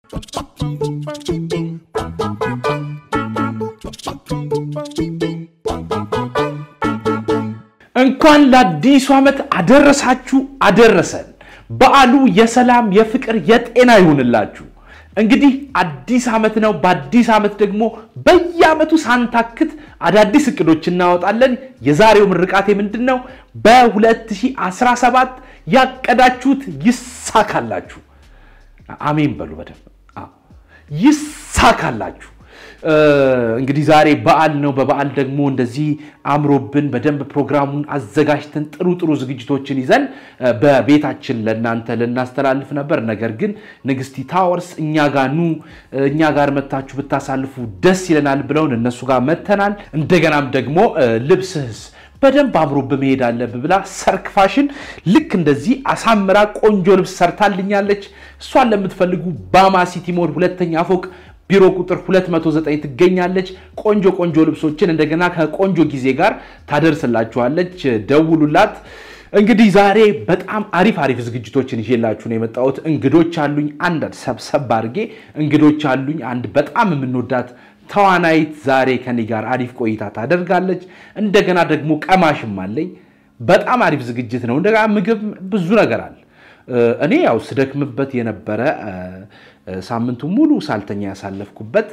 እንኳን ለአዲሱ ዓመት አደረሳችሁ አደረሰን። በዓሉ የሰላም የፍቅር፣ የጤና ይሁንላችሁ። እንግዲህ አዲስ ዓመት ነው። በአዲስ ዓመት ደግሞ በየዓመቱ ሳንታክት አዳዲስ እቅዶች እናወጣለን። የዛሬው ምርቃቴ ምንድን ነው? በ2017 ያቀዳችሁት ይሳካላችሁ። አሜን በሉ በደንብ አዎ፣ ይሳካላችሁ። እንግዲህ ዛሬ በዓል ነው። በበዓል ደግሞ እንደዚህ አምሮብን በደንብ ፕሮግራሙን አዘጋጅተን ጥሩ ጥሩ ዝግጅቶችን ይዘን በቤታችን ለእናንተ ልናስተላልፍ ነበር። ነገር ግን ንግስቲ ታወርስ እኛ ጋር ኑ፣ እኛ ጋር መታችሁ ብታሳልፉ ደስ ይለናል ብለውን እነሱ ጋር መተናል። እንደገናም ደግሞ ልብስህስ በደንብ አምሮ በመሄድ አለብህ ብላ ሰርክ ፋሽን ልክ እንደዚህ አሳምራ ቆንጆ ልብስ ሰርታልኛለች። እሷን ለምትፈልጉ ባማ ሲቲ ሞል ሁለተኛ ፎቅ ቢሮ ቁጥር 209 ትገኛለች። ቆንጆ ቆንጆ ልብሶችን እንደገና ከቆንጆ ጊዜ ጋር ታደርስላችኋለች። ደውሉላት። እንግዲህ ዛሬ በጣም አሪፍ አሪፍ ዝግጅቶችን ይዤላችሁ ነው የመጣሁት። እንግዶች አሉኝ። አንድ ሰብሰብ አድርጌ እንግዶች አሉኝ። አንድ በጣም የምንወዳት ተዋናይት ዛሬ ከኔ ጋር አሪፍ ቆይታ ታደርጋለች። እንደገና ደግሞ ቀማሽም አለኝ። በጣም አሪፍ ዝግጅት ነው። እንደገና ምግብ፣ ብዙ ነገር አለ። እኔ ያው ስደክምበት የነበረ ሳምንቱ ሙሉ ሳልተኛ ያሳለፍኩበት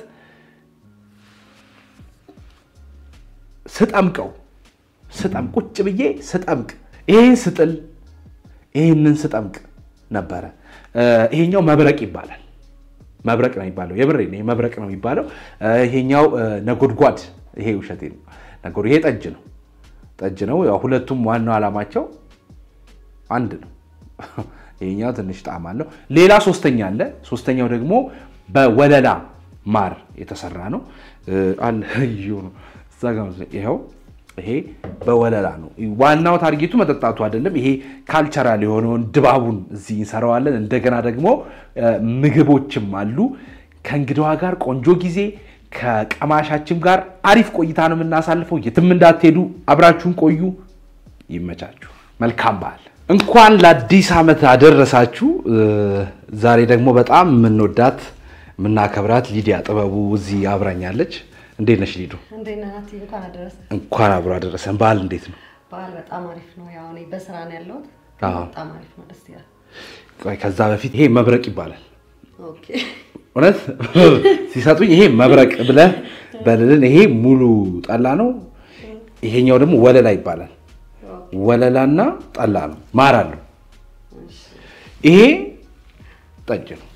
ስጠምቀው ስጠም ቁጭ ብዬ ስጠምቅ ይሄን ስጥል ይህንን ስጠምቅ ነበረ። ይሄኛው መብረቅ ይባላል። መብረቅ ነው የሚባለው። የብሬ ነው መብረቅ ነው የሚባለው። ይሄኛው ነጎድጓድ፣ ይሄ ውሸቴ ነው። ነጎድ ይሄ ጠጅ ነው። ጠጅ ነው። ያው ሁለቱም ዋናው ዓላማቸው አንድ ነው። ይሄኛው ትንሽ ጣዕም አለው። ሌላ ሶስተኛ አለ። ሶስተኛው ደግሞ በወለላ ማር የተሰራ ነው አለ ነው እዛ ጋ ይኸው ይሄ በወለላ ነው። ዋናው ታርጌቱ መጠጣቱ አይደለም። ይሄ ካልቸራል የሆነውን ድባቡን እዚህ እንሰራዋለን። እንደገና ደግሞ ምግቦችም አሉ። ከእንግዳዋ ጋር ቆንጆ ጊዜ ከቀማሻችን ጋር አሪፍ ቆይታ ነው የምናሳልፈው። የትም እንዳትሄዱ፣ አብራችሁን ቆዩ። ይመቻችሁ። መልካም በዓል። እንኳን ለአዲስ ዓመት አደረሳችሁ። ዛሬ ደግሞ በጣም የምንወዳት የምናከብራት ሊዲያ ጥበቡ እዚህ አብራኛለች። እንዴት ነሽ ሊዱ? እንዴት ነህ ናቲ? እንኳን አደረሰ። እንኳን አብሮ አደረሰን። በዓል እንዴት ነው? በዓል በጣም አሪፍ ነው። ያው እኔ በስራ ነው ያለሁት። አዎ። በጣም አሪፍ ነው። ደስ ይላል። ቆይ ከዛ በፊት ይሄ መብረቅ ይባላል። ኦኬ። እውነት ሲሰጡኝ ይሄ መብረቅ ብለህ በልልን። ይሄ ሙሉ ጠላ ነው። ይሄኛው ደግሞ ወለላ ይባላል። ወለላና ጠላ ነው። ማር አለው። ይሄ ጠጅ ነው።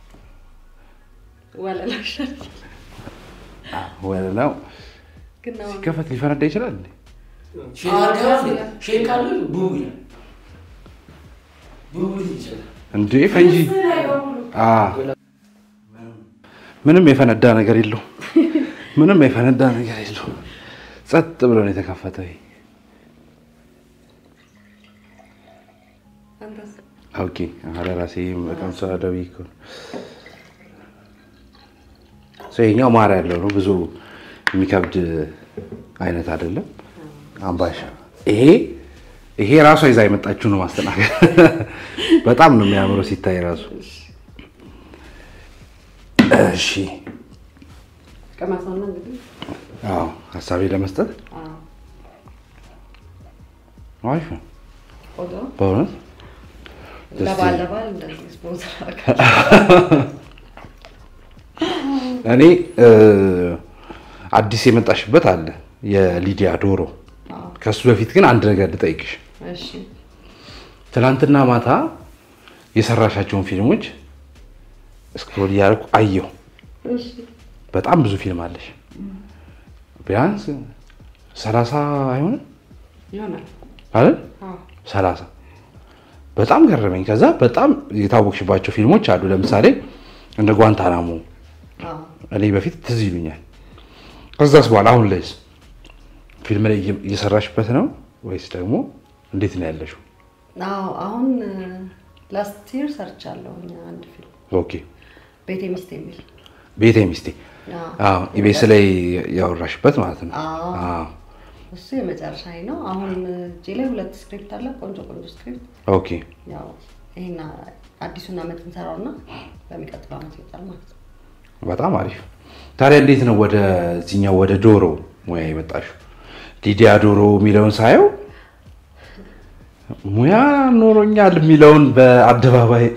ወለላ ይሻላል። ወለላው ግን አሁን ሲከፈት ሊፈነዳ ይችላል እንዴ? ሼክ ካለ ቡቡ ይላል። ቡቡ ይችላል። እንዴ ፈንጂ አ ምንም የፈነዳ ነገር የለው። ምንም የፈነዳ ነገር የለው። ጸጥ ብሎ ነው የተከፈተው። ይሄ አንተስ? ኦኬ አረ ራሴ በጣም ሰዳዊ እኮ ነው። ሶ ይሄኛው ማር ያለው ነው። ብዙ የሚከብድ አይነት አይደለም። አምባሻ ይሄ ይሄ ራሷ ይዛ የመጣችው ነው ማስተናገድ። በጣም ነው የሚያምረው ሲታይ ራሱ። እሺ ቀመሰውና እንግዲህ አዎ ሀሳቤ ለመስጠት አዎ፣ አሪፍ ነው ቆንጆ ነው። በእውነት ለበዓል ለበዓል እንደዚህ ስፖንሰር አደረጋችሁ። እኔ እ አዲስ የመጣሽበት አለ የሊዲያ ዶሮ። አዎ፣ ከሱ በፊት ግን አንድ ነገር ልጠይቅሽ። እሺ። ትናንትና ማታ የሰራሻቸውን ፊልሞች ስክሮል እያደረኩ አየሁ። እሺ። በጣም ብዙ ፊልም አለሽ። ቢያንስ ሰላሳ አይሆንም ይሆናል። አይደል? አዎ፣ ሰላሳ በጣም ገረመኝ። ከዛ በጣም የታወቅሽባቸው ፊልሞች አሉ። ለምሳሌ እንደ ጓንታናሞ አዎ። እኔ በፊት ትዝ ይሉኛል። ከዛስ በኋላ አሁን ላይስ ፊልም ላይ እየ- እየሰራሽበት ነው ወይስ ደግሞ እንዴት ነው ያለሽው? አዎ፣ አሁን ላስት ይር ሰርቻለሁ አንድ ፊልም ኦኬ ቤቴ ሚስት የሚል ቤቴ ሚስቴ አዎ። አዎ ኢቤስ ላይ ያወራሽበት ማለት ነው። አዎ። አዎ እሱ የመጨረሻ ነው። አሁን እጄ ላይ ሁለት ስክሪፕት አለ፣ ቆንጆ ቆንጆ ስክሪፕት። ኦኬ ያው ይሄን አዲሱን ዓመት እንሰራውና በሚቀጥለው ዓመት ይወጣል ማለት ነው። በጣም አሪፍ። ታዲያ እንዴት ነው ወደዚህኛው ወደ ዶሮ ሙያ የመጣሽው? ሊዲያ ዶሮ የሚለውን ሳየው ሙያ ኖሮኛል የሚለውን በአደባባይ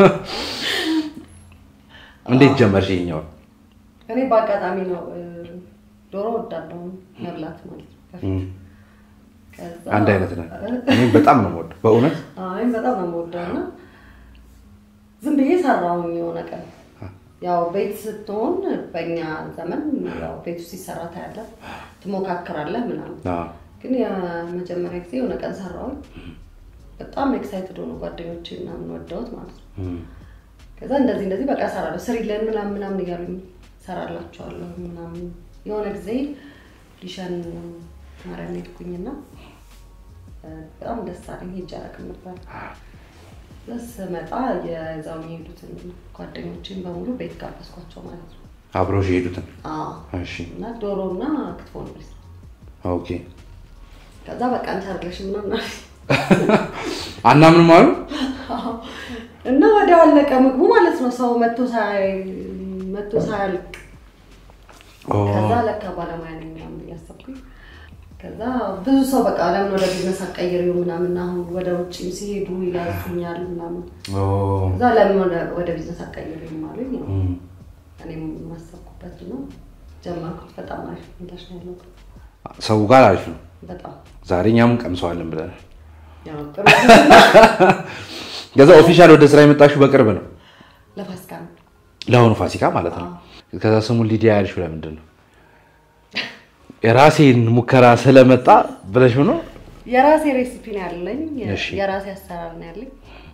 እንዴት ጀመርሽ? ይኸኛው እኔ በአጋጣሚ ነው እ፣ ዶሮ ወዳለሁ መብላት ማለት ነው። በፊት ከዛ አንድ አይነት ነን። እኔም በጣም ነው የምወደው በእውነት አይ በጣም ነው የምወደው እና ዝም ብዬ ሰራሁኝ የሆነ ቀን። ያው ቤት ስትሆን በእኛ ዘመን ያው ቤት ውስጥ ሲሰራ ታያለህ፣ ትሞካክራለህ ምናምን። አዎ። ግን የመጀመሪያ ጊዜ የሆነ ቀን ሰራሁኝ። በጣም ኤክሳይትድ ሆኑ ጓደኞቼ ምናምን ወደውት ማለት ነው። እም፣ ከዛ እንደዚህ እንደዚህ በቃ እሰራለሁ ስሪለን ምናምን ምናምን እያሉኝ እሰራላቸዋለሁ ምናምን። የሆነ ጊዜ ሊሸን ማርያም ሄድኩኝና እ፣ በጣም ደስ አለኝ። ሄጄ አላውቅም ነበር። ስመጣ የዛው የሄዱትን ጓደኞችን በሙሉ ቤት ጋበዝኳቸው ማለት ነው። አብረውሽ የሄዱትን አዎ። እሺ፣ እና ዶሮ እና ክትፎ ነው የበላሁት። ኦኬ። ከዛ በቃ እንቻለሽ ምናምን አለኝ። አናምንም አሉ። እና ወዲያው አለቀ ምግቡ ማለት ነው። ሰው መቶ ሳይ መቶ ሳያልቅ ኦ፣ ከዛ ለካ ባለሙያ ነኝ ምናምን እያሰብኩኝ ከዛ ብዙ ሰው በቃ ለምን ወደ ቢዝነስ አቀይሪው ምናምን አሁን ወደ ውጭም ሲሄዱ ይላዙኛል ምናምን ኦ፣ ከዛ ለምን ወደ ወደ ቢዝነስ አቀይሪው አሉኝ። ያው እም፣ እኔም የማሰብኩበት ነው ጀመርኩት። በጣም አሪፍ ምላሽ ነው ያለው። ሰው ጋር አሪፍ ነው። በጣም ዛሬ እኛም ቀምሰዋለን ብለናል። ያው ጥሩ ከዛ ኦፊሻል ወደ ስራ የመጣሽው በቅርብ ነው፣ ለፋሲካ ነው። ለአሁኑ ፋሲካ ማለት ነው። ከዛ ስሙን ሊዲያ ያልሽው ለምንድን ነው? የራሴን ሙከራ ስለመጣ ብለሽ ነው? የራሴ ሬሲፒ ነው ያለኝ። እሺ። የራሴ አሰራር ነው ያለኝ።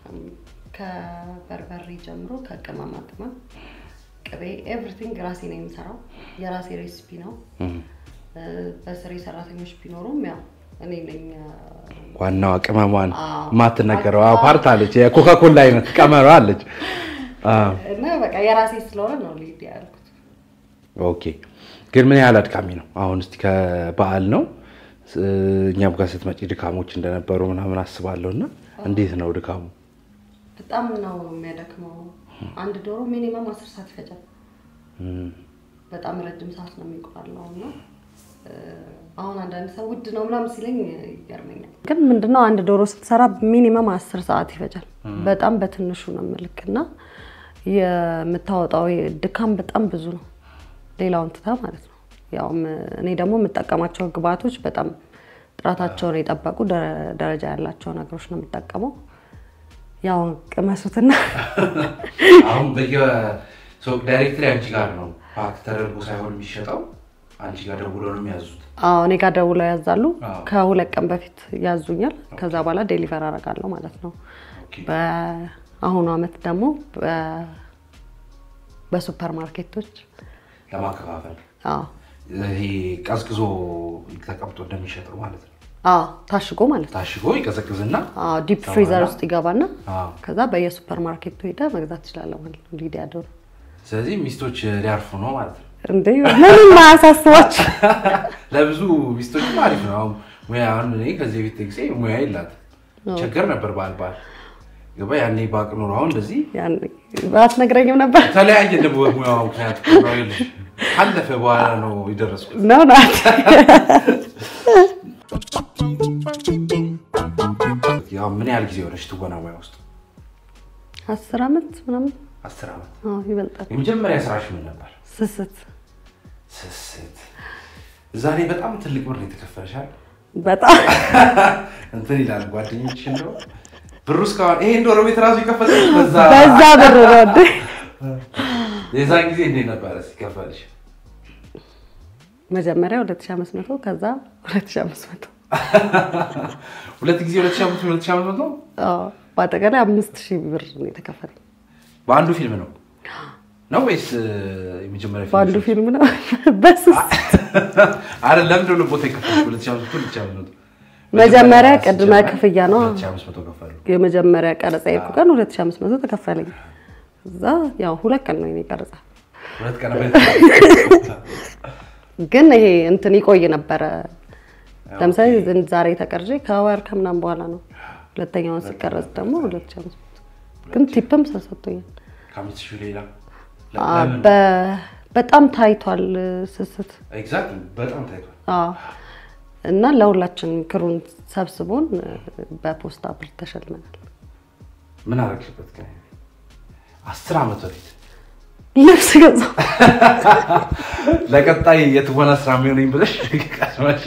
ከበርበሬ ጀምሮ ከቅመማ ቅመም፣ ቅቤ፣ ኤቭሪቲንግ ራሴ ነው የምሰራው። የራሴ ሬሲፒ ነው። እም፣ በስሬ ሰራተኞች ቢኖሩም ያው እኔ ነኝ ዋናዋ ቅመሟን አዎ። የማትነገረው ፓርት አለች፣ የኮካኮላ አይነት ቀመሯ አለች። አዎ። እና በቃ የራሴ ስለሆነ ነው ሊድ ያልኩት። ኦኬ ግን ምን ያህል አድካሚ ነው? አሁን እስቲ ከበዓል ነው ስ- እኛም ጋር ስትመጪ ድካሞች እንደነበሩ ምናምን አስባለሁ እና እንዴት ነው ድካሙ? በጣም ነው የሚያደክመው። አንድ ዶሮ ሚኒመም አስር ሰዓት ይፈጃል። እም፣ በጣም ረጅም ሰዓት ነው የሚቆላው እና እ፣ አሁን አንዳንድ ሰው ውድ ነው ምናምን ሲለኝ ይገርመኛል። ግን ምንድነው አንድ ዶሮ ስትሰራ ሚኒመም አስር ሰዓት ይፈጃል። በጣም በትንሹ ነው ምልክ እና የምታወጣው ድካም በጣም ብዙ ነው። ሌላውን ትታ ማለት ነው። ያው ም- እኔ ደግሞ የምጠቀማቸው ግብአቶች በጣም ጥራታቸውን የጠበቁ ደረ- ደረጃ ያላቸው ነገሮች ነው የምጠቀመው። ያው ቅመሱትና አሁን ዳይሬክትሪ አንቺ ጋር ነው ፓክ ተደርጎ ሳይሆን የሚሸጠው አንቺ ጋር ደውሎ ነው የሚያዙት። አዎ እኔ ጋር ደውለው ያዛሉ። አዎ። ከሁለት ቀን በፊት ያዙኛል። ከዛ በኋላ ዴሊቨር አደርጋለሁ ማለት ነው። ኦኬ። በአሁኑ አመት ደግሞ በ- በሱፐር ማርኬቶች ለማከፋፈል አዎ ይሄ ቀዝቅዞ ተቀምጦ እንደሚሸጠው ማለት ነው። አዎ ታሽጎ ማለት ነው። ታሽጎ ይቀዘቅዝና አዎ ዲፕ ፍሪዘር ውስጥ ይገባና አዎ። ከዛ በየሱፐር ማርኬቱ ሄደ መግዛት ትችላለህ ማለት ነው። ሊዲያ ዶሮ ስለዚህ ሚስቶች ሊያርፉ ነው ማለት ነው። እንዴ ምንም አያሳስባችሁ። ለብዙ ሚስቶች አሪፍ ነው። አሁን ሙያ አሁን እኔ ከዚህ በፊት ጊዜ ሙያ የላትም ቸገር ነበር ባል ባል ገባ ያኔ ባቅ ኖሮ አሁን እንደዚህ ያን አትነግረኝም ነበር ተለያየ ደግሞ በሙያው ምክንያት ነው ይልሽ ካለፈ በኋላ ነው የደረስኩት። ነው ናት ያው ምን ያህል ጊዜ ሆነች ትወና ሙያ ውስጥ? አስር አመት ምናምን አስር ዓመት። አዎ ይበልጣል። የመጀመሪያ ስራሽ ምን ነበር? ስስት ስስት። እዛ ላይ በጣም ትልቅ ብር ነው የተከፈለሻል። በጣም እንትን ይላል ጓደኞች እንደው ብሩ እስካሁን ይሄን ዶሮ ቤት ራሱ የከፈለ በዛ በዛ ብር ነው እንዴ? የዛን ጊዜ እንዴት ነበረ ሲከፈልሽ? መጀመሪያ 2500 ከዛ 2500 ሁለት ጊዜ ሁለት ሺህ አምስት ሁለት ሺህ አምስት መቶ አዎ በአጠቃላይ አምስት ሺህ ብር ነው የተከፈለኝ። በአንዱ ፊልም ነው ነው ወይስ እ, የመጀመሪያ ፊልም? በአንዱ ፊልም ነው በስስ አረ ለምንድን ነው ቦታ የከፈልሽ? ሁለት ሺህ አምስት መቶ ሁለት ሺህ አምስት መቶ መጀመሪያ ቅድመ ክፍያ ነው። ሁለት ሺህ አምስት መቶ ከፈሉ። የመጀመሪያ ቀረጻ የሄድኩ ቀን 2500 ተከፈለኝ። እዛ ያው ሁለት ቀን ነው የኔ ቀረጻ፣ ሁለት ቀን ግን ይሄ እንትን ይቆይ ነበረ። ለምሳሌ ዛሬ ተቀርጬ ከወር ከምናምን በኋላ ነው። ሁለተኛውን ሲቀረጽ ደግሞ 2500 ግን ቲፕም ተሰጥቶኛል። ከአምስት ሺህ ሌላ አ፣ በ- በጣም ታይቷል ስስት ኤግዛክትሊ በጣም ታይቷል። አዎ። እና ለሁላችን ክሩን ሰብስቦን በፖስታ ብር ተሸልመናል። ምን አደረግሽበት? ግን አስር ዓመት በፊት ልብስ ገዛው። ለቀጣይ የትወና ስራ የሚሆነኝ ብለሽ ቀስመሽ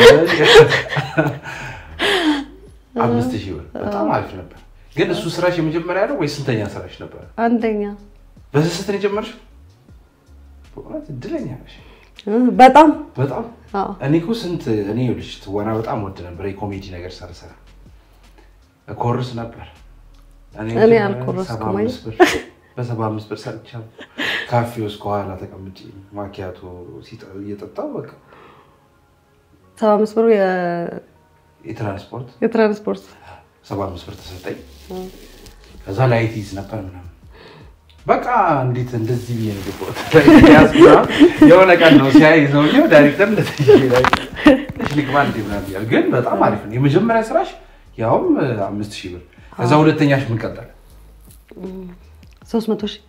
አምስት ሺህ ብር በጣም አሪፍ ነበር። ግን እሱ ስራሽ የመጀመሪያ ነው ወይ ስንተኛ ስራሽ ነበር? አንደኛ በስስት ነው የጀመርሽው? በእውነት እድለኛ ነሽ እ፣ በጣም በጣም። አዎ። እኔ እኮ ስንት እኔ ይኸውልሽ ትወና በጣም ወድ ነበር። የኮሜዲ ነገር ሳልሰራ ኮርስ ነበር። እኔ መጀመሪያ አልኮረስኩም ሰባ አምስት ብር በሰባ አምስት ብር ሰርቻለሁ። ካፌ ውስጥ ከኋላ ተቀምጬ ማኪያቶ ሲጠ- እየጠጣሁ በቃ ሰባ አምስት ብር የ- የትራንስፖርት የትራንስፖርት ሰባ አምስት ብር ተሰጠኝ። ከዛ ላይት ይዝ ነበር ምናምን በቃ እንዴት እንደዚህ ብዬ ነው የገባሁት። ያዝ ምናምን የሆነ ቀን ነው ሲያይ ሰውዬው ዳይሬክተር እንደዚህ ላይ ልግባ እንዴ ምናምን እያለ ግን በጣም አሪፍ ነው። የመጀመሪያ ስራሽ ያውም አምስት ሺህ ብር ከዛ ሁለተኛሽ ምን ቀጠለ? ሶስት መቶ ሺህ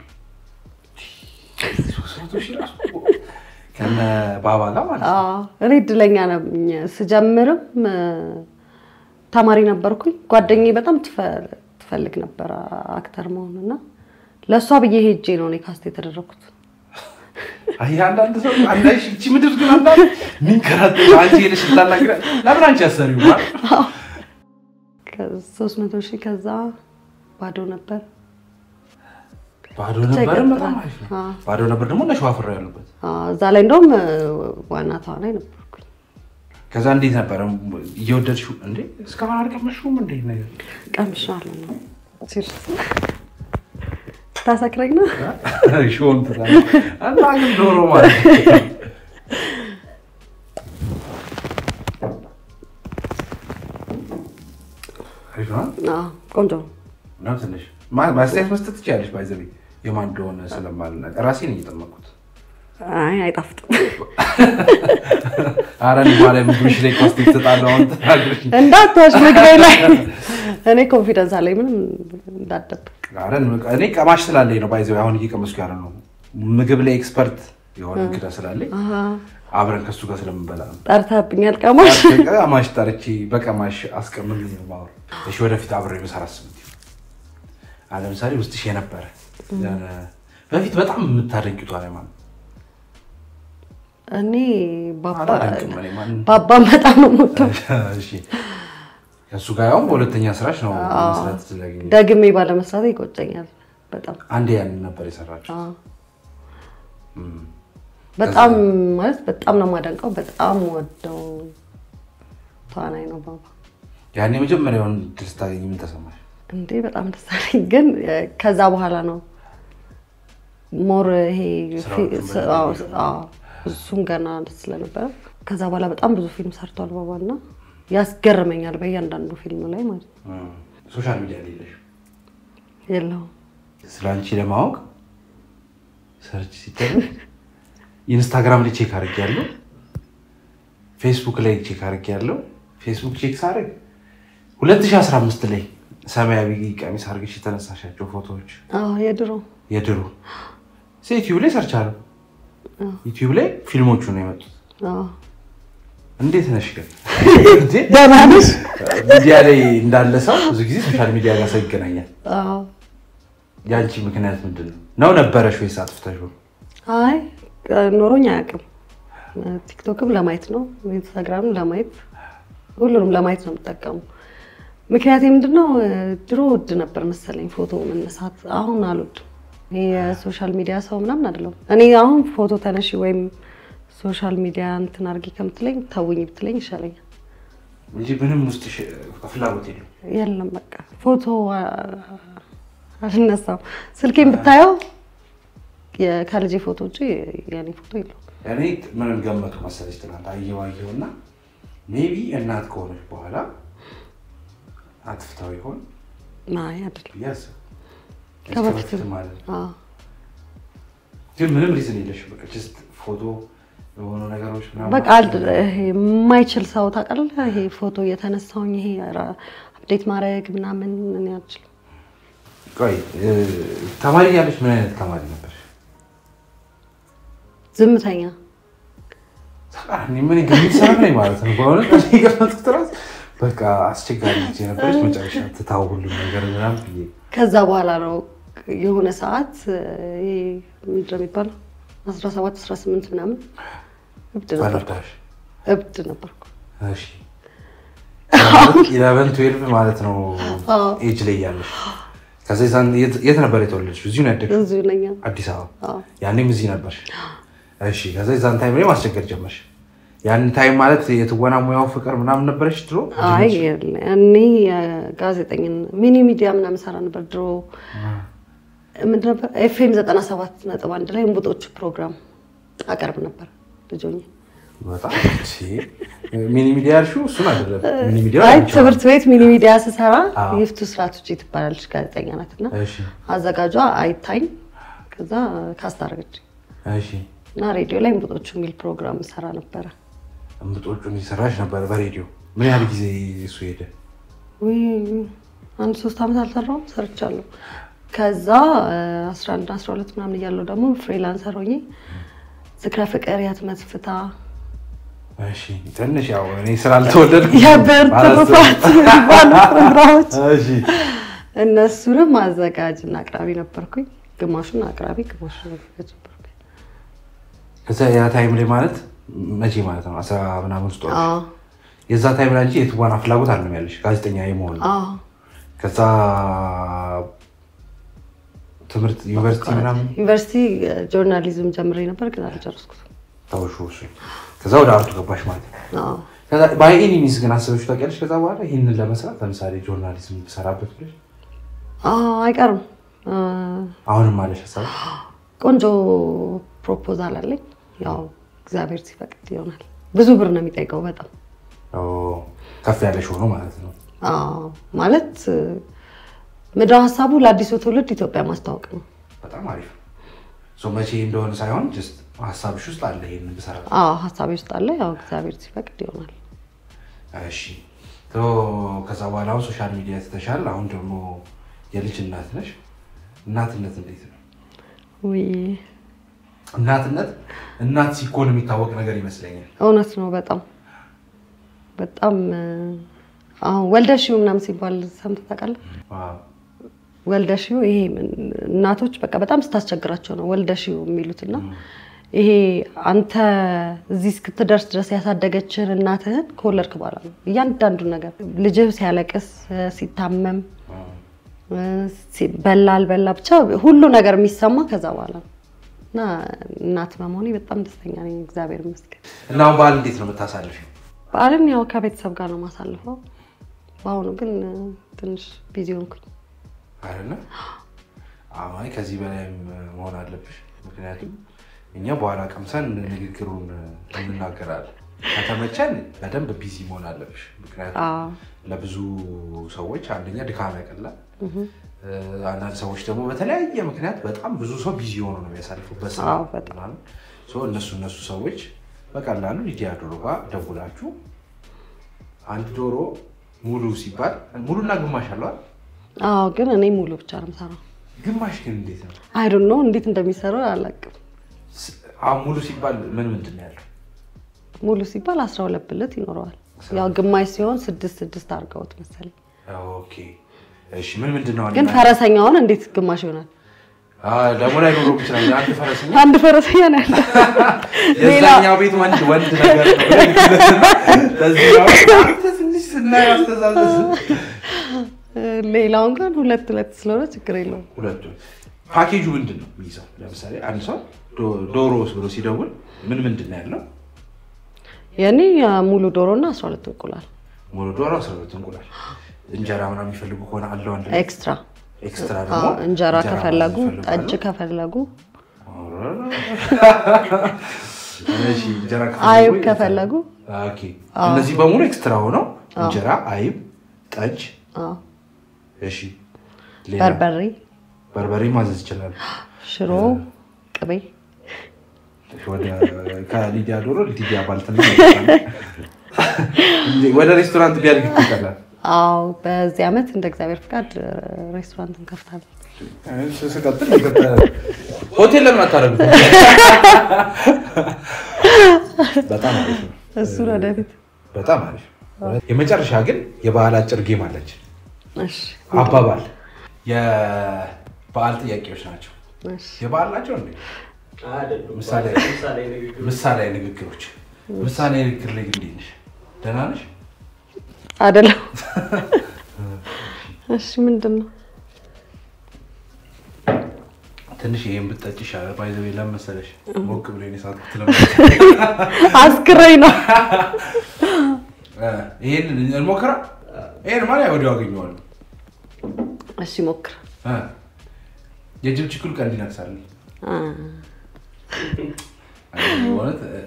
ሶስት መቶ ሺህ ራሱ ከነ ባባ ጋር ማለት ነው። አዎ። እኔ እድለኛ ነኝ። ስጀምርም እ፣ ተማሪ ነበርኩኝ። ጓደኛዬ በጣም ትፈ- ትፈልግ ነበር አክተር መሆን እና ለእሷ ብዬ ሄጄ ነው እኔ ካስት የተደረኩት። አይ አንዳንድ ሰው አንዳንድ እቺ ምድር ግን አንዳንድ ሚንከራተት አንቺ ሄደሽ ልታናግረ ለምን አንቺ አሰሪው ማለት ሶስት መቶ ሺህ ከዛ ባዶ ነበር። ባዶ ብቻ ነበርም ይቀጥላል። በጣም አሪፍ ነው። አዎ። ባዶ ነበር ደግሞ እነ ሸዋፍራ ያሉበት። አዎ፣ እዛ ላይ እንደውም እ፣ ዋና ተዋናይ ነበርኩኝ። ከዛ እንዴት ነበረ እየወደድሽው? እንዴ እስካሁን አልቀመሽውም እንዴ ነገር ቀምሻለሁ ነው ሲርስ ታሰክረኝ ነው። ሾን ትላለህ እና ግን ዶሮ ማለት ነው። አሪፍ ነው አዎ፣ ቆንጆ ነው። ነው ትንሽ ማ- ማስተያየት መስጠት ትችላለሽ። ባይዘቤ የማን እንደሆነ ስለማልናቅ ራሴን እየጠመኩት አይ አይጣፍጥም። አረ እኔ ባለ ምግብሽ ላይ ኮስት ይሰጣለሁ። አሁን ተናግረሽ እንዳትዋሽ ምግቤ ላይ እኔ ኮንፊደንስ አለኝ። ምንም እንዳትደብቅ። አረ እኔ ቀማሽ ስላለኝ ነው ባይዘ አሁን እየቀመስኩ ያለ ነው። ምግብ ላይ ኤክስፐርት የሆነ እንግዳ ስላለኝ አሃ፣ አብረን ከሱ ጋር ስለምንበላ ነው። ጠርተህብኛል ቀማሽ። ቀማሽ ጠርቼ በቀማሽ አስቀምጥ ማወር እሺ፣ ወደፊት አብሬ ብሰራ አስብት አለ ለምሳሌ ውስጥሽ የነበረ የሆነ በፊት በጣም የምታደንቂቷ ላይ ማለት እኔ ባባ አላደንቅም እኔ ማን ባባን በጣም ነው የምወደው። እሺ ከእሱ ጋር ያውም በሁለተኛ ስራሽ ነው መስራት ስለገኘ ደግሜ ባለመስራት ይቆጨኛል በጣም አንዴ ያንን ነበር የሰራችው። አዎ። በጣም ማለት በጣም ነው የማደንቀው። በጣም ወደው ተዋናይ ነው ባባ። ያን የመጀመሪያውን ድል ስታገኝ ምን ተሰማሽ? እንዴ በጣም ደስ አለኝ። ግን እ፣ ከዛ በኋላ ነው ሞር ይሄ ፊ- ስራዎቹን ስ- አዎ፣ አዎ፣ እሱም ገና ስለነበረ ከዛ በኋላ በጣም ብዙ ፊልም ሰርቷል ባባ እና ያስገርመኛል በእያንዳንዱ ፊልም ላይ ማለት ነው። ሶሻል ሚዲያ ላይ የለሽም። የለውም ስለ አንቺ ለማወቅ ሰርች ሲደረግ ኢንስታግራም ላይ ቼክ አድርጌያለሁ፣ ፌስቡክ ላይ ቼክ አድርጌያለሁ። ፌስቡክ ቼክ ሳደርግ 2015 ላይ ሰማያዊ ቀሚስ አድርገሽ የተነሳሻቸው ፎቶዎች አዎ፣ የድሮ የድሮ ዩቲዩብ ላይ ሰርች አለው። ዩቲዩብ ላይ ፊልሞቹ ነው የመጡት። አዎ። እንዴት ነሽ ግን? ደህና ነሽ? ሚዲያ ላይ እንዳለ ሰው ብዙ ጊዜ ሶሻል ሚዲያ ጋር ሰው ይገናኛል። አዎ። የአንቺ ምክንያት ምንድን ነው? ነው ነበረሽ ወይስ አጥፍተሽው? አይ ኖሮኝ አያውቅም። ቲክቶክም ለማየት ነው፣ ኢንስታግራምም ለማየት ሁሉንም ለማየት ነው የምጠቀሙ። ምክንያቴ ምንድነው? ድሮ ውድ ነበር መሰለኝ ፎቶ መነሳት፣ አሁን አልወድም። ይሄ የሶሻል ሚዲያ ሰው ምናምን አይደለም። እኔ አሁን ፎቶ ተነሺ ወይም ሶሻል ሚዲያ እንትን አድርጊ ከምትለኝ ተውኝ ብትለኝ ይሻለኛል። እንጂ ምንም ውስጥ ፍላጎት የለው። የለም በቃ ፎቶ አ- አልነሳም። ስልኬን ብታየው የ- ከልጄ ፎቶ ውጭ የኔ ፎቶ የለውም። እኔ ምንም ገመቱ መሰለች ትናንት አየሁ አየሁ እና ሜቢ እናት ከሆነች በኋላ አጥፍታው ይሆን አይ አይደለም። ብዬ አስብ ከበፊትም ማለት ነው። አዎ። ግን ምንም ሪዝን የለሽ በቃ ጀስት ፎቶ የሆኑ ነገሮች ምናምን በቃ አል- ይሄ የማይችል ሰው ታውቃለህ። ይሄ ፎቶ እየተነሳውኝ ይሄ ራ- አፕዴት ማድረግ ምናምን እኔ አልችልም። ቆይ እ፣ ተማሪ ያለች ምን አይነት ተማሪ ነበር? ዝምተኛ ተቃራኒ ምን ግምት ሰራ ላይ ማለት ነው። በእውነት እኔ የገመትኩት እራሱ በቃ አስቸጋሪ ጊዜ ነበረች። መጨረሻ ትታው ሁሉም ነገር ምናምን ብዬ ከዛ በኋላ ነው የሆነ ሰዓት ይሄ ምንድን ነው የሚባለው አስራ ሰባት አስራ ስምንት ምናምን እብድ ነበርኩ ባለዳሽ እብድ ነበርኩ። እሺ ኢለቨን ትዌልቭ ማለት ነው አዎ። ኤጅ ላይ ያለሽ። ከዛ የዛን የት- የት ነበር የተወለድሽው? እዚሁ ነው ያደግሽው? እዚሁ ነኝ። አዲስ አበባ። አዎ። ያኔም እዚህ ነበርሽ? እሺ። ከዛ የዛን ታይም ላይ ማስቸገር ጀመርሽ። ያን ታይም ማለት የትወና ሙያው ፍቅር ምናምን ነበረሽ ድሮ? አይ የለ፣ እኔ ጋዜጠኝን ሚኒ ሚዲያ ምናምን ሰራ ነበር ድሮ። ምንድን ነበር ኤፍኤም ዘጠና ሰባት ነጥብ አንድ ላይ እንቡጦቹ ፕሮግራም አቀርብ ነበር ልጅ ሆኜ። በጣም እሺ። ሚኒ ሚዲያ ያልሽው እሱን አይደለም። ሚኒ ሚዲያ አይ አንቺ ትምህርት ቤት ሚኒ ሚዲያ ስሰራ አዎ። ይፍቱ ስርዓት ውጭ ትባላለች ጋዜጠኛ ናት እና እሺ፣ አዘጋጇ አይታኝ ከዛ ካስታረገች እሺ። እና ሬዲዮ ላይ እንቡጦቹ የሚል ፕሮግራም ሰራ ነበረ። እምብጦቹን እየሰራሽ ነበር በሬዲዮ። ምን ያህል ጊዜ እሱ ሄደ? ውይ አንድ ሶስት ዓመት አልሰራውም ሰርቻለሁ። ከዛ አስራ አንድ አስራ ሁለት ምናምን እያለሁ ደግሞ ፍሪላንሰር ሆኜ ዝክረ ፍቅር የህትመት ፍታ እሺ ትንሽ ያው እኔ ስላልተወለድኩ የብር ትሩፋት የሚባሉ ፕሮግራሞች እሺ እነሱንም አዘጋጅ እና አቅራቢ ነበርኩኝ። ግማሹን አቅራቢ ግማሹን አዘጋጅ ነበርኩኝ። ከዛ ያ ታይም ላይ ማለት መቼ ማለት ነው? አስራ ምናምን ውስጥ ሆነሽ? አዎ የዛ ታይም ላይ እንጂ የትወና ፍላጎት አለም ያለሽ ጋዜጠኛ የመሆን ነው። አዎ ከዛ ትምህርት ዩኒቨርሲቲ ምናምን ዩኒቨርሲቲ ጆርናሊዝም ጀምሬ ነበር ግን አልጨረስኩትም። ተውሹ እሱ ከዛ ወደ አርቱ ገባሽ ማለት ነው። አዎ ከዛ በአይኒ ሚስ ግን አስበሽ ታውቂያለሽ? ከዛ በኋላ ይህንን ለመስራት ለምሳሌ ጆርናሊዝም ብሰራበት ብለሽ አዎ አይቀርም። አ፣ አሁንም አለሽ ሀሳብ? ቆንጆ ፕሮፖዛል አለኝ። ያው እግዚአብሔር ሲፈቅድ ይሆናል። ብዙ ብር ነው የሚጠይቀው በጣም ኦ፣ ከፍ ያለሽ ሆኖ ማለት ነው። አዎ፣ ማለት ምድረ ሀሳቡ ለአዲሱ ትውልድ ኢትዮጵያ ማስታወቅ ነው። በጣም አሪፍ ነው። ሶ መቼ እንደሆነ ሳይሆን ጀስት ሀሳብሽ ውስጥ አለ ይሄንን ብሰራ አዎ ሀሳቤ ውስጥ አለ። ያው እግዚአብሔር ሲፈቅድ ይሆናል። እሺ ቶ ከዛ በኋላ አሁን ሶሻል ሚዲያ ትተሻል። አሁን ደግሞ የልጅ እናት ነሽ። እናትነት እንዴት ነው? ውይ እናትነት እናት ሲኮን የሚታወቅ ነገር ይመስለኛል። እውነት ነው። በጣም በጣም እ፣ አሁን ወልደሽው ምናምን ሲባል ሰምተህ ታውቃለህ? ዋው። ወልደሽው ይሄ ምን- እናቶች በቃ በጣም ስታስቸግራቸው ነው ወልደሽው የሚሉትና ይሄ አንተ እዚህ እስክትደርስ ድረስ ያሳደገችህን እናትህን ከወለድክ በኋላ ነው እያንዳንዱን ነገር ልጅህ ሲያለቅስ እ፣ ሲታመም እ፣ ሲ- በላ አልበላ ብቻ ሁሉ ነገር የሚሰማ ከዛ በኋላ ነው እና እናት በመሆኔ በጣም ደስተኛ ነኝ። እግዚአብሔር ይመስገን። እና አሁን በዓል እንዴት ነው የምታሳልፊው? በዓልን ያው ከቤተሰብ ጋር ነው ማሳልፈው። በአሁኑ ግን እ፣ ትንሽ ቢዚ ሆንኩኝ። አይደለ? አይ ከዚህ በላይም መሆን አለብሽ። ምክንያቱም እኛ በኋላ ቀምሰን ንግግሩን እንናገራለን። ከተመቸን በደንብ ቢዚ መሆን አለብሽ። ምክንያቱም አዎ ለብዙ ሰዎች አንደኛ ድካም ያቀላል። አንዳንድ ሰዎች ደግሞ በተለያየ ምክንያት በጣም ብዙ ሰው ቢዚ ሆኖ ነው የሚያሳልፉበት ስራ አዎ፣ በጣም። ምናምን። ሶ እነሱ እነሱ ሰዎች በቀላሉ ሊዲያ ዶሮ ጋር ደውላችሁ አንድ ዶሮ ሙሉ ሲባል ሙሉና ግማሽ አለዋል። አዎ፣ ግን እኔ ሙሉ ብቻ ነው የምሰራው። ግማሽ ግን እንዴት ነው? አይ ዶንት ኖ እንዴት እንደሚሰሩ አላውቅም። ስ- አሁን ሙሉ ሲባል ምን ምንድን ነው ያለው? ሙሉ ሲባል አስራ ሁለት ብልት ይኖረዋል። ያው ግማሽ ሲሆን ስድስት ስድስት አድርገውት መሰለኝ። ኦኬ እሺ። ምን ምንድን ነው ግን ፈረሰኛውን እንዴት ግማሽ ይሆናል? አዎ፣ ደግሞ ላይ ኖሮ ይችላል። አንድ ፈረሰኛ አንድ ፈረሰኛ ነው ያለው። ሌላ የዛኛው ቤት ወንድ ወንድ ነገር ነው። ለዚህ ነው አንተ ትንሽ ስናየው አስተዛዘዝ ሌላውን ግን ሁለት ሁለት ስለሆነ ችግር የለውም። ሁለቱ ፓኬጁ ምንድን ነው የሚይዘው? ለምሳሌ አንድ ሰው ዶ- ዶሮ ብሎ ሲደውል ምን ምንድን ነው ያለው? የኔ ሙሉ ዶሮ እና አስራ ሁለት እንቁላል ሙሉ ዶሮ አስራ ሁለት እንቁላል፣ እንጀራ ምናምን የሚፈልጉ ከሆነ አለው አንድ ኤክስትራ። ኤክስትራ አዎ፣ ደግሞ እንጀራ ከፈለጉ ምናምን ጠጅ ይፈልጋሉ። ከፈለጉ እሺ፣ እንጀራ አይብ ከፈለጉ ኦኬ። እነዚህ በሙሉ ኤክስትራ ሆነው እንጀራ፣ አይብ፣ ጠጅ አዎ፣ እሺ ሌላ? በርበሬ፣ በርበሬ ማዘዝ ይችላል። ሽሮ፣ ቅቤ ወደ ከሊዲያ ዶሮ ሊዲያ ባልትና ወደ ሬስቶራንት ቢያድግ ይቀላል። አዎ በዚህ ዓመት እንደ እግዚአብሔር ፍቃድ ሬስቶራንት እንከፍታለን። ስቀጥል ሆቴል ለምን አታደርጉት? በጣም አሪፍ ነው። እሱን ወደፊት በጣም አሪፍ። የመጨረሻ ግን የበዓል አጭር ጌም አለች። እሺ አባባል የበዓል ጥያቄዎች ናቸው። እሺ የበዓል ናቸው እንዴ? አይደሉም። ምሳሌ ምሳሌ ንግግር ምሳሌ ንግግሮች። ምሳሌ ንግግር ላይ ግን እንዴት ነሽ? ደህና ነሽ? አይደለም። እሺ ምንድን ነው? ትንሽ ይሄን ብትጠጪ ይሻላል። ባይ ዘ ወይ ለምን መሰለሽ ሞቅ ብሎ የኔ ሰዓት ትለም አስክረኝ ነው። ይሄን እንሞክራ። ይሄን ማለት ወዲያው አገኘዋለሁ። እሺ ሞክር። እ የጅብ ችኩል ቀንድ ይነክሳል። አ፣ ማለት እ፣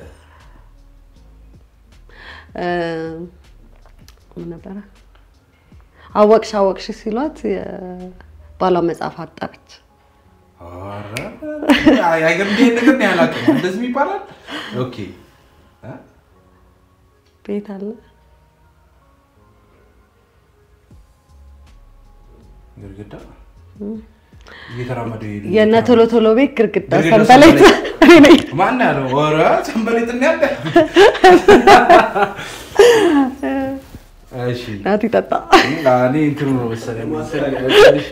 እ፣ ምን ነበረ? አወቅሽ አወቅሽ ሲሏት የባሏ መጽሐፍ አጣች። ኧረ፣ አይገርም። ይሄን ነገር ነው ያላውቅም። እንደዚህ ይባላል። ኦኬ እ፣ ቤት አለ ግድግዳ እየተራመደ ይሄዱ የእነ ቶሎ ቶሎ ቤት ግርግዳ ግድግዳ ሰንበሌጥ እኔ ነኝ። ማን ያለው? ኧረ ሰንበሌጥ ነው ያለ። እሺ ናቲ ጠጣ። እኔ እንትኑ ነው መሰለኝ ትንሽ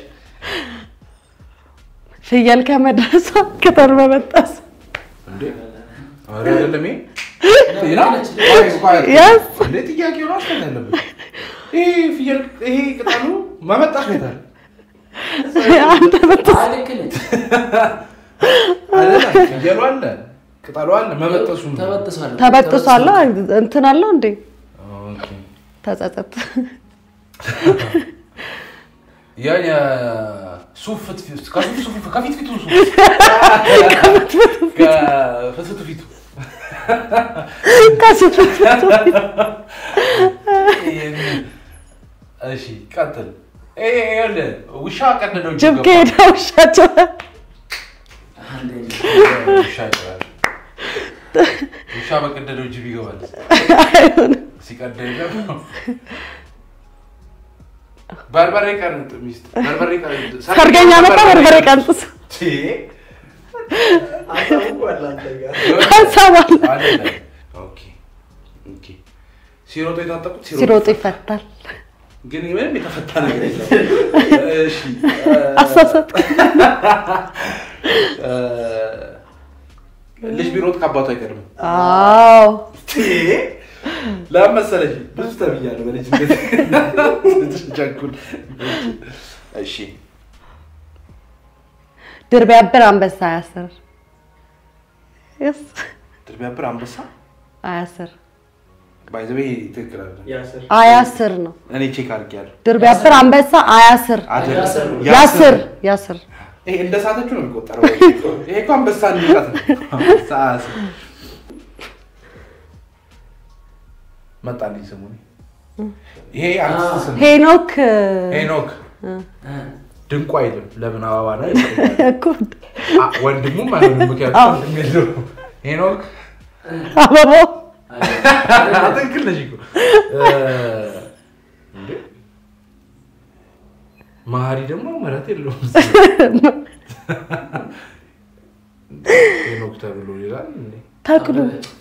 ፍየል ከመድረሷ ቅጠል በመጣስ እንዴ ኧረ አይደለም ይሄ ሌላ? ቆይ፣ ቆይ፣ Yes. እንዴ ጥያቄው ነው አስተን ያለበት ይሄ ፍየል ይሄ ቅጠሉ መመጣት ቤታል አንተ በጣም አይ፣ ልክ ነች። አይደለም ፍየሉ አለ ቅጠሉ አለ መበጠሱ ነው። ተበጥሷል። ተበጥሷል። እንትን አለው እንዴ ኦኬ። ተጸጸት። ያ የሱፍ ፍትፊት ከሱፍ ሱፍ ከፊት ፊቱ ሱፍ ከፍትፍቱ ፊቱ ከሱት እሺ ቀጥል። ይሄ ይኸውልህ ውሻ ቀደደው ጅብ ከሄደ ውሻቸው አንዴ ውሻ ይቀራል። ውሻ በቀደደው ጅብ ይገባል። አይሆንም። ሲቀደኝ ደግሞ በርበሬ ቀንጥ ሚስት በርበሬ ቀንጥ ሰርገኛ መጣ በርበሬ ቀንጥስ ቺ አሳውቋል አንተ ጋር። ሀሳባል አይደለም። ኦኬ ኦኬ። ሲሮጡ የታጠቁት ሲሮጡ ይፈታል። ግን ምንም የተፈታ ነገር የለም። እሺ አሳሳት እ፣ ልጅ ቢሮጥ ከአባቱ አይቀድምም። አዎ ለምን መሰለሽ ብዙ ተብያለሁ በልጅነት ስትቸኩል። እሺ ድር ቢያብር አንበሳ አያስር Yes። ድር ቢያብር አንበሳ አያስር ባይዘቤ ትክክል አይደለም። ያስር አያስር ነው። እኔ ቼክ አድርጌያለሁ። ድር ቢያብር አንበሳ አያስር አይደለም። ያስር ነው። ያስር ያስር ይሄ እንደ ሳተችው ነው የሚቆጠረው። ይሄ እኮ አንበሳ ንቀት ነው። አንበሳ አያስር። መጣልኝ ስሙ። ይሄ አርቲስት ስም ነው። ሄኖክ ሄኖክ እ፣ ድንቁ አይልም። ለምን አበባ ነው? እኮ አ- ወንድሙም አይሆንም። ምክንያቱም ወንድም የለውም። ሄኖክ አበባው አይደለም። ትክክል ነሽ እኮ እ፣ እንዴ መሀሪ ደግሞ ምሕረት የለውም። ሄኖክ ተብሎ ይላል እንዴ? ተክሉ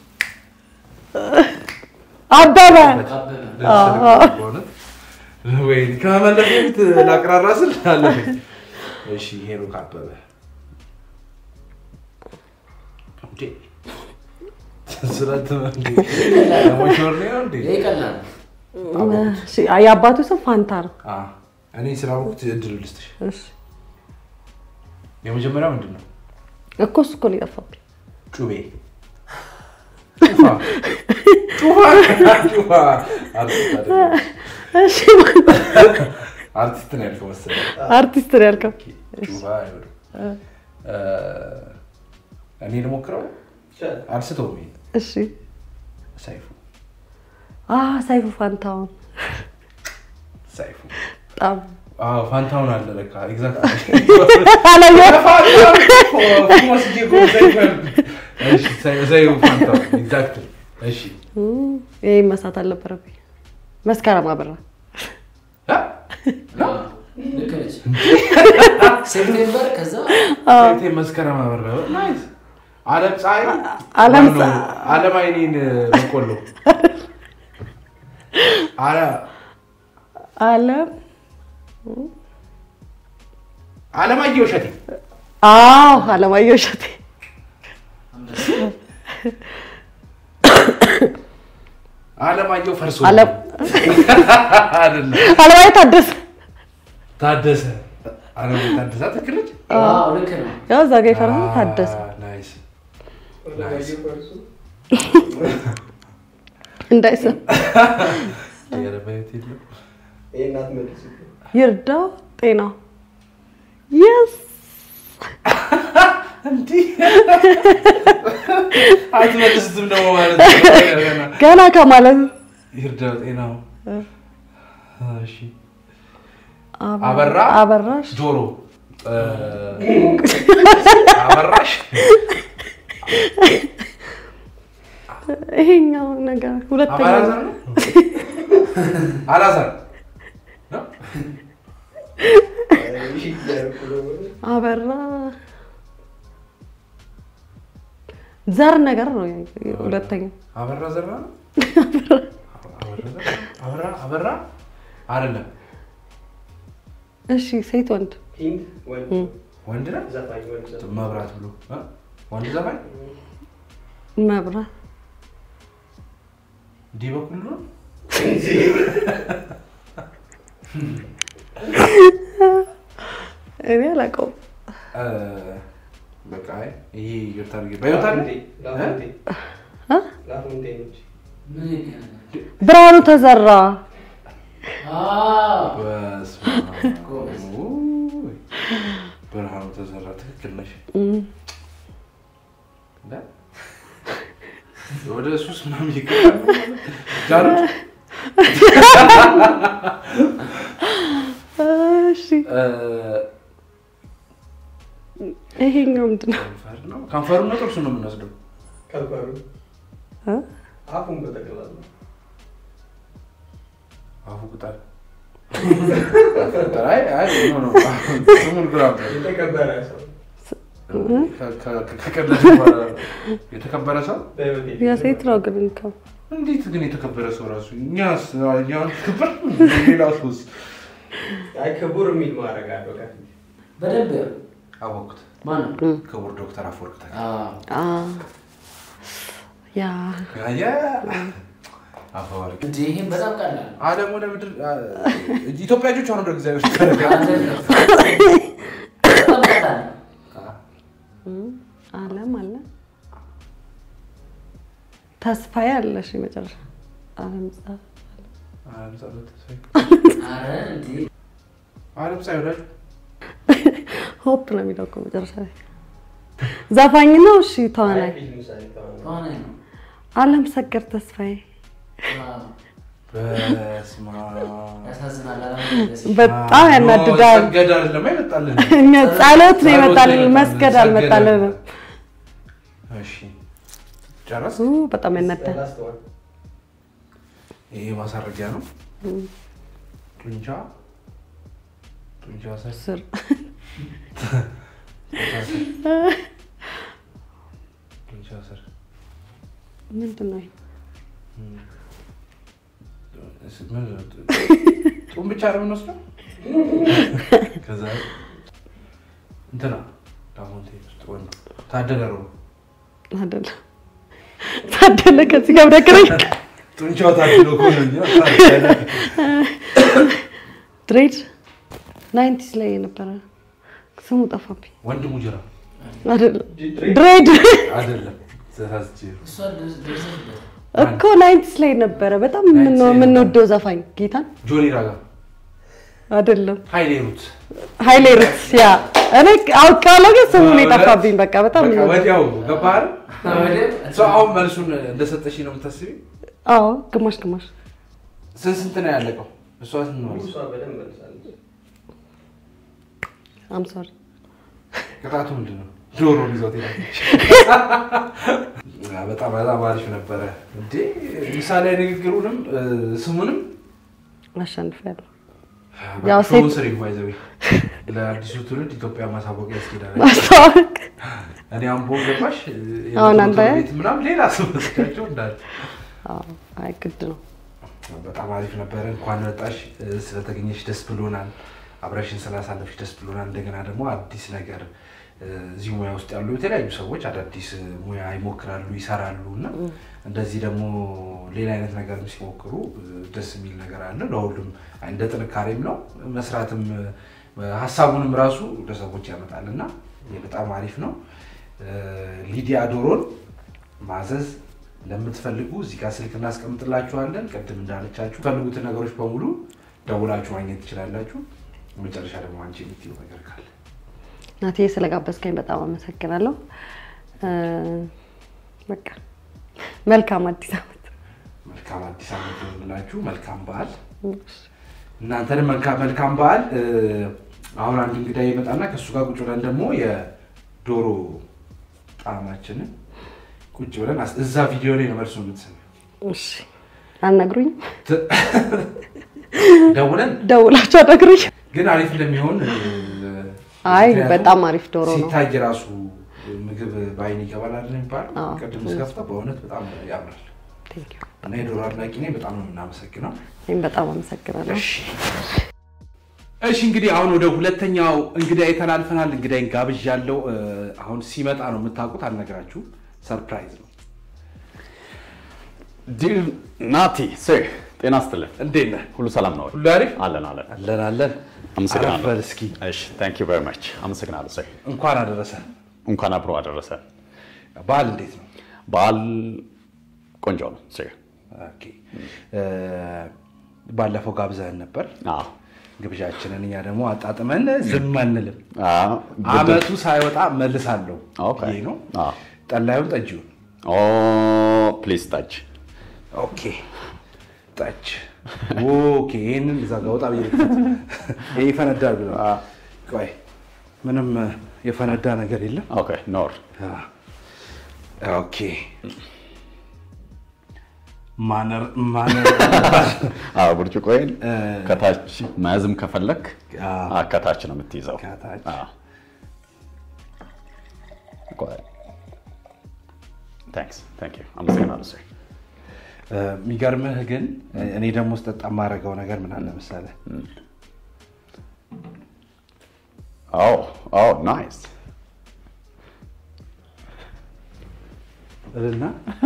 አበበ አበበ በእውነት ወይ ከመመለስ በፊት ላቅራራ ስል አለፈኝ። እሺ ሄኖክ አበበ እንዴ ስለት ለሞሾር ነው እንዴ? ይሄ ቀላል ነው። እሺ፣ የአባቱ ስም ፋንታ ነው። አ እኔ ስላልኩት እድል ልስጥሽ። እሺ፣ የመጀመሪያው ምንድን ነው? እኮ እሱ እኮ ነው የጠፋብኝ። ጩቤ ጩፋ ጩፋ ጩፋ አርቲስት አይደለም። እሺ፣ አርቲስት ነው ያልከው መሰለኝ። አርቲስት ነው ያልከው። ጩፋ አይሆንም። እ፣ እኔ ልሞክረው አልስተውም። ይሄን እሺ፣ ሰይፉ አ ሰይፉ ፋንታውን ሰይፉ በጣም አዎ ፋንታውን አለ ለካ ኤግዛክት አላየሁም። ሰይፉ ፋንታውን ኤግዛክት እሺ እም፣ ይሄ መሳት አልነበረብኝ። መስከረም አበራ ልክ ነች። ሴፕቴምበር ከዛ ቴ መስከረም አበራ ናይስ አለም ፀሐይ አለም ማነው? አለም አይኔን በቆሎ አለ- አለም አለማየሁ እሸቴ አዎ አለማየሁ እሸቴ አለማየሁ ፈርሶ አለም አይደለም አለማየሁ ታደሰ ታደሰ አለማየሁ ታደሰ ትክክል ነች አዎ፣ ልክ ነው። ያው እዛ ጋ የፈረሰው ታደሰ አ፣ ናይስ አለማየሁ ፈርሱ እንዳይሰማ የአለማየሁ የለም ይሄን አትመልሱ ይርዳው ጤናው የስ እንዲህ አትመልስትም ደግሞ ማለት ነው። ገና ገና ከማለት ይርዳው ጤናው እሺ አበራ- አበራ አበራሽ ጆሮ እ፣ አበራሽ ይሄኛው ነገር ሁለተኛ አባላዘር ነው አላዛር ነው? እሺ እያልኩ ነው። አበራ ዘር ነገር ነው ሁለተኛው አበራ ዘራ ነው አበራ ዘራ? አበራ አበራ አይደለም እሺ ሴት ወንድ ሂንት ወንድ ወንድ ነው ዘፋኝ ወንድ ዘፋኝ መብራት ብሎ እ? ወንድ ዘፋኝ መብራት እንዲህ በኩል ነው እኔ አላውቀውም እ፣ በቃ አይ፣ ይሄ ይቅርታ አድርጌ በህይወት አለ ላፎንቴ እ? ላፎንቴ ነች ምን ይገናኛል? ብርሃኑ ተዘራ አዎ፣ በስመ ጎበዝ። አብ። ውይ፣ ብርሃኑ ተዘራ ትክክል ነሽ እም፣ እንደ? ወደ ሱስ ምናምን ይገባል ጃኖች እሺ እ፣ ይሄኛው ምንድን ነው ከንፈር ነው ከንፈሩን ነው ጥርሱን ነው የምንወስደው ከንፈሩ እ? አፉን በጠቅላላ አፉ ቅጠል ቅጠል አይ አይ ኖ ኖ ስሙን ግራ አምጣ። የተከበረ ሰው ከ- ከ- ከቀለድሽ በኋላ የተከበረ ሰው በህይወቴ የሴት ነው ግን እንከው እንዴት ግን የተከበረ ሰው ራሱ እኛስ እኛን ክብር ሌላ ሰውስ አይ ክቡር የሚል ማድረግ አለው ከፊት በደንብ አወቅኩት ማን ነው? ክቡር ዶክተር አፈወርቅ ተክሌ አዎ፣ አ ያ አየ አፈወርቅ እንዴ ይሄን በጣም ቀላል ነው። አለም ወደ ምድር አ- ኢትዮጵያ ልጆች አሁን ወደ እግዚአብሔር አይደለም። በጣም ቀላል ነው። እም፣ አለም አለ ተስፋዬ አለሽ መጨረሻ አለም ጻ አለም ጸሎት ተስፋዬ ኧረ እንዴ አለም ፀሐይ ወዳጅ ሆፕ ነው የሚለው እኮ መጨረሻ ላይ ዘፋኝ ነው እሺ ተዋናይ ፊልም ሳይ ተዋናይ ተዋናይ ነው። አለም ሰገድ ተስፋዬ አዎ፣ በስመ አብ ያሳዝናል። አላመለስ በጣም ያናድዳል ሰገድ አይደለም አይመጣልን እኛ ጸሎት ነው ጸሎት ይመጣልን ነው መስገድ ሰገድ አልመጣልንም እሺ ጨረስ ኡ፣ በጣም ያናዳል ላስት ዋን ይሄ ማሳረጊያ ነው ጡንቻ ጡንቻ ሰር ስር ጡንቻ ስር ምንድን ነው ይሄ? ጡም ብቻ ነው የምንወስደው ከዛ እንትና ዳሞንቴ ውስጥ ወንዱ ታደለ ነው አይደለም ታደለ ከዚህ ጋር ብነግረኝ ጡንቻው ታድሎ ከሆነ እንጂ ታደለ። ድሬድ ናይንቲስ ላይ የነበረ ስሙ ጠፋብኝ ወንድሙ ጅራ አይደለም ድሬድ ድሬድ አይደለም ተሳስቼ ነው። እሷ ደርሰሽበት እኮ ናይንቲስ ላይ ነበረ በጣም የምንወ- የምንወደው ዘፋኝ ጌታን ጆኒ ራጋ አይደለም ሀይሌ ሩት ሀይሌ ሩትስ ያ እኔ አውቃለሁ ግን ስሙን የጠፋብኝ በቃ በጣም በቃ የምንወደው። ወዲያው ገባህ አይደል? ወዲያው ሰው አሁን መልሱን እንደሰጠሽ ነው የምታስቢ አዎ ግማሽ ግማሽ ስንት ስንት ነው ያለቀው እሷ ስንት ነው እሷ በደንብ መልሳለች አም ሶሪ ቅጣቱ ምንድን ነው ጆሮ ይዞት ሄዳለች በጣም በጣም አሪፍ ነበረ እንዴ ምሳሌ ንግግሩንም እ፣ ስሙንም አሸንፊያለሁ ያው ሾውን ሴት ስሪ ባይዘዊ ለአዲሱ ትውልድ ኢትዮጵያ ማሳወቂያ ያስኬዳል። ማስታወቅ እኔ አምቦ ገባሽ አሁን አንተ ቤት ምናምን ሌላ ሰው መስጋቸው እንዳለ አዎ፣ አይ ግድ ነው። በጣም አሪፍ ነበረ። እንኳን መጣሽ፣ ስለተገኘሽ ደስ ብሎናል። አብረሽን ስላሳለፍሽ ደስ ብሎናል። እንደገና ደግሞ አዲስ ነገር እዚህ ሙያ ውስጥ ያሉ የተለያዩ ሰዎች አዳዲስ ሙያ ይሞክራሉ፣ ይሰራሉ እና እንደዚህ ደግሞ ሌላ አይነት ነገርም ሲሞክሩ ደስ የሚል ነገር አለ። ለሁሉም እንደ ጥንካሬም ነው መስራትም ሀሳቡንም ራሱ ለሰዎች ያመጣል እና ይህ በጣም አሪፍ ነው። ሊዲያ ዶሮን ማዘዝ ለምትፈልጉ እዚህ ጋር ስልክ እናስቀምጥላችኋለን። ቅድም እንዳለቻችሁ ፈልጉትን ነገሮች በሙሉ ደውላችሁ ማግኘት ትችላላችሁ። መጨረሻ ደግሞ አንቺ የምትይው ነገር ካለ ናቴ ስለጋበዝከኝ በጣም አመሰግናለሁ። በቃ መልካም አዲስ ዓመት። መልካም አዲስ ዓመት ይሁንላችሁ። መልካም በዓል። እናንተንም መልካም መልካም በዓል። አሁን አንድ እንግዳ ይመጣና ከእሱ ጋር ቁጭ ብለን ደግሞ የዶሮ ጣዕማችንን ቁጭ ብለን አስ- እዛ ቪዲዮ ላይ ነው መልሱ የምትሰሚው። እሺ አልነግሩኝ፣ ደውለን ደውላችሁ አልነግሩኝ። ግን አሪፍ እንደሚሆን አይ ምክንያቱም በጣም አሪፍ ዶሮ ነው። ሲታይ ራሱ ምግብ በአይን ይገባል አይደል የሚባለው። አዎ። ቅድም ስከፍተው በእውነት በጣም ያምራል Thank you። እና የዶሮ አድናቂ ነኝ። በጣም ነው የምናመሰግነው። እኔም በጣም አመሰግናለሁ። እሺ እንግዲህ አሁን ወደ ሁለተኛው እንግዳ ተላልፈናል። እንግዳይን ጋብዣለሁ። እ፣ አሁን ሲመጣ ነው የምታውቁት፣ አልነግራችሁም። ሰርፕራይዝ ነው። ዲር ናቲ ስር ጤና ስትልን እንዴት ነህ? ሁሉ ሰላም ነው? ሁሉ አሪፍ? አለን አለን። አለን አለን። አመሰግናለሁ። አረፍ በል እስኪ። እሺ ታንክ ዩ ቨሪ ማች አመሰግናለሁ። ስር እንኳን አደረሰ። እንኳን አብሮ አደረሰ። በዓል እንዴት ነው? በዓል ቆንጆ ነው። ስር ኦኬ። እ፣ ባለፈው ጋብዘህን ነበር አዎ ግብዣችንን። እኛ ደግሞ አጣጥመን ዝም አንልም። አዎ፣ ግድ- አመቱ ሳይወጣ መልሳለሁ ኦኬ። ይሄ ነው። አዎ። ጠላዩን ጠጅውን ኦ ፕሊዝ ታች ኦኬ ጠጅ ኦኬ። ይህንን እዛ ጋ ወጣ ብዬ ልክፈት። ይሄ ይፈነዳል ብሎ ቆይ፣ ምንም የፈነዳ ነገር የለም። ኦኬ ኖር ኦኬ ማነር ማነር አዎ ብርጭቆዬን እ፣ ከታች መያዝም ከፈለክ አዎ። አዎ፣ ከታች ነው የምትይዘው። ከታች። አዎ። ቆይ ታንክስ ታንክ ዩ አመሰግናለሁ ስር የሚገርምህ ግን እኔ ደግሞ ስጠጣ የማደርገው ነገር ምን አለ መሰለህ? ኦ ኦ ናይስ እልና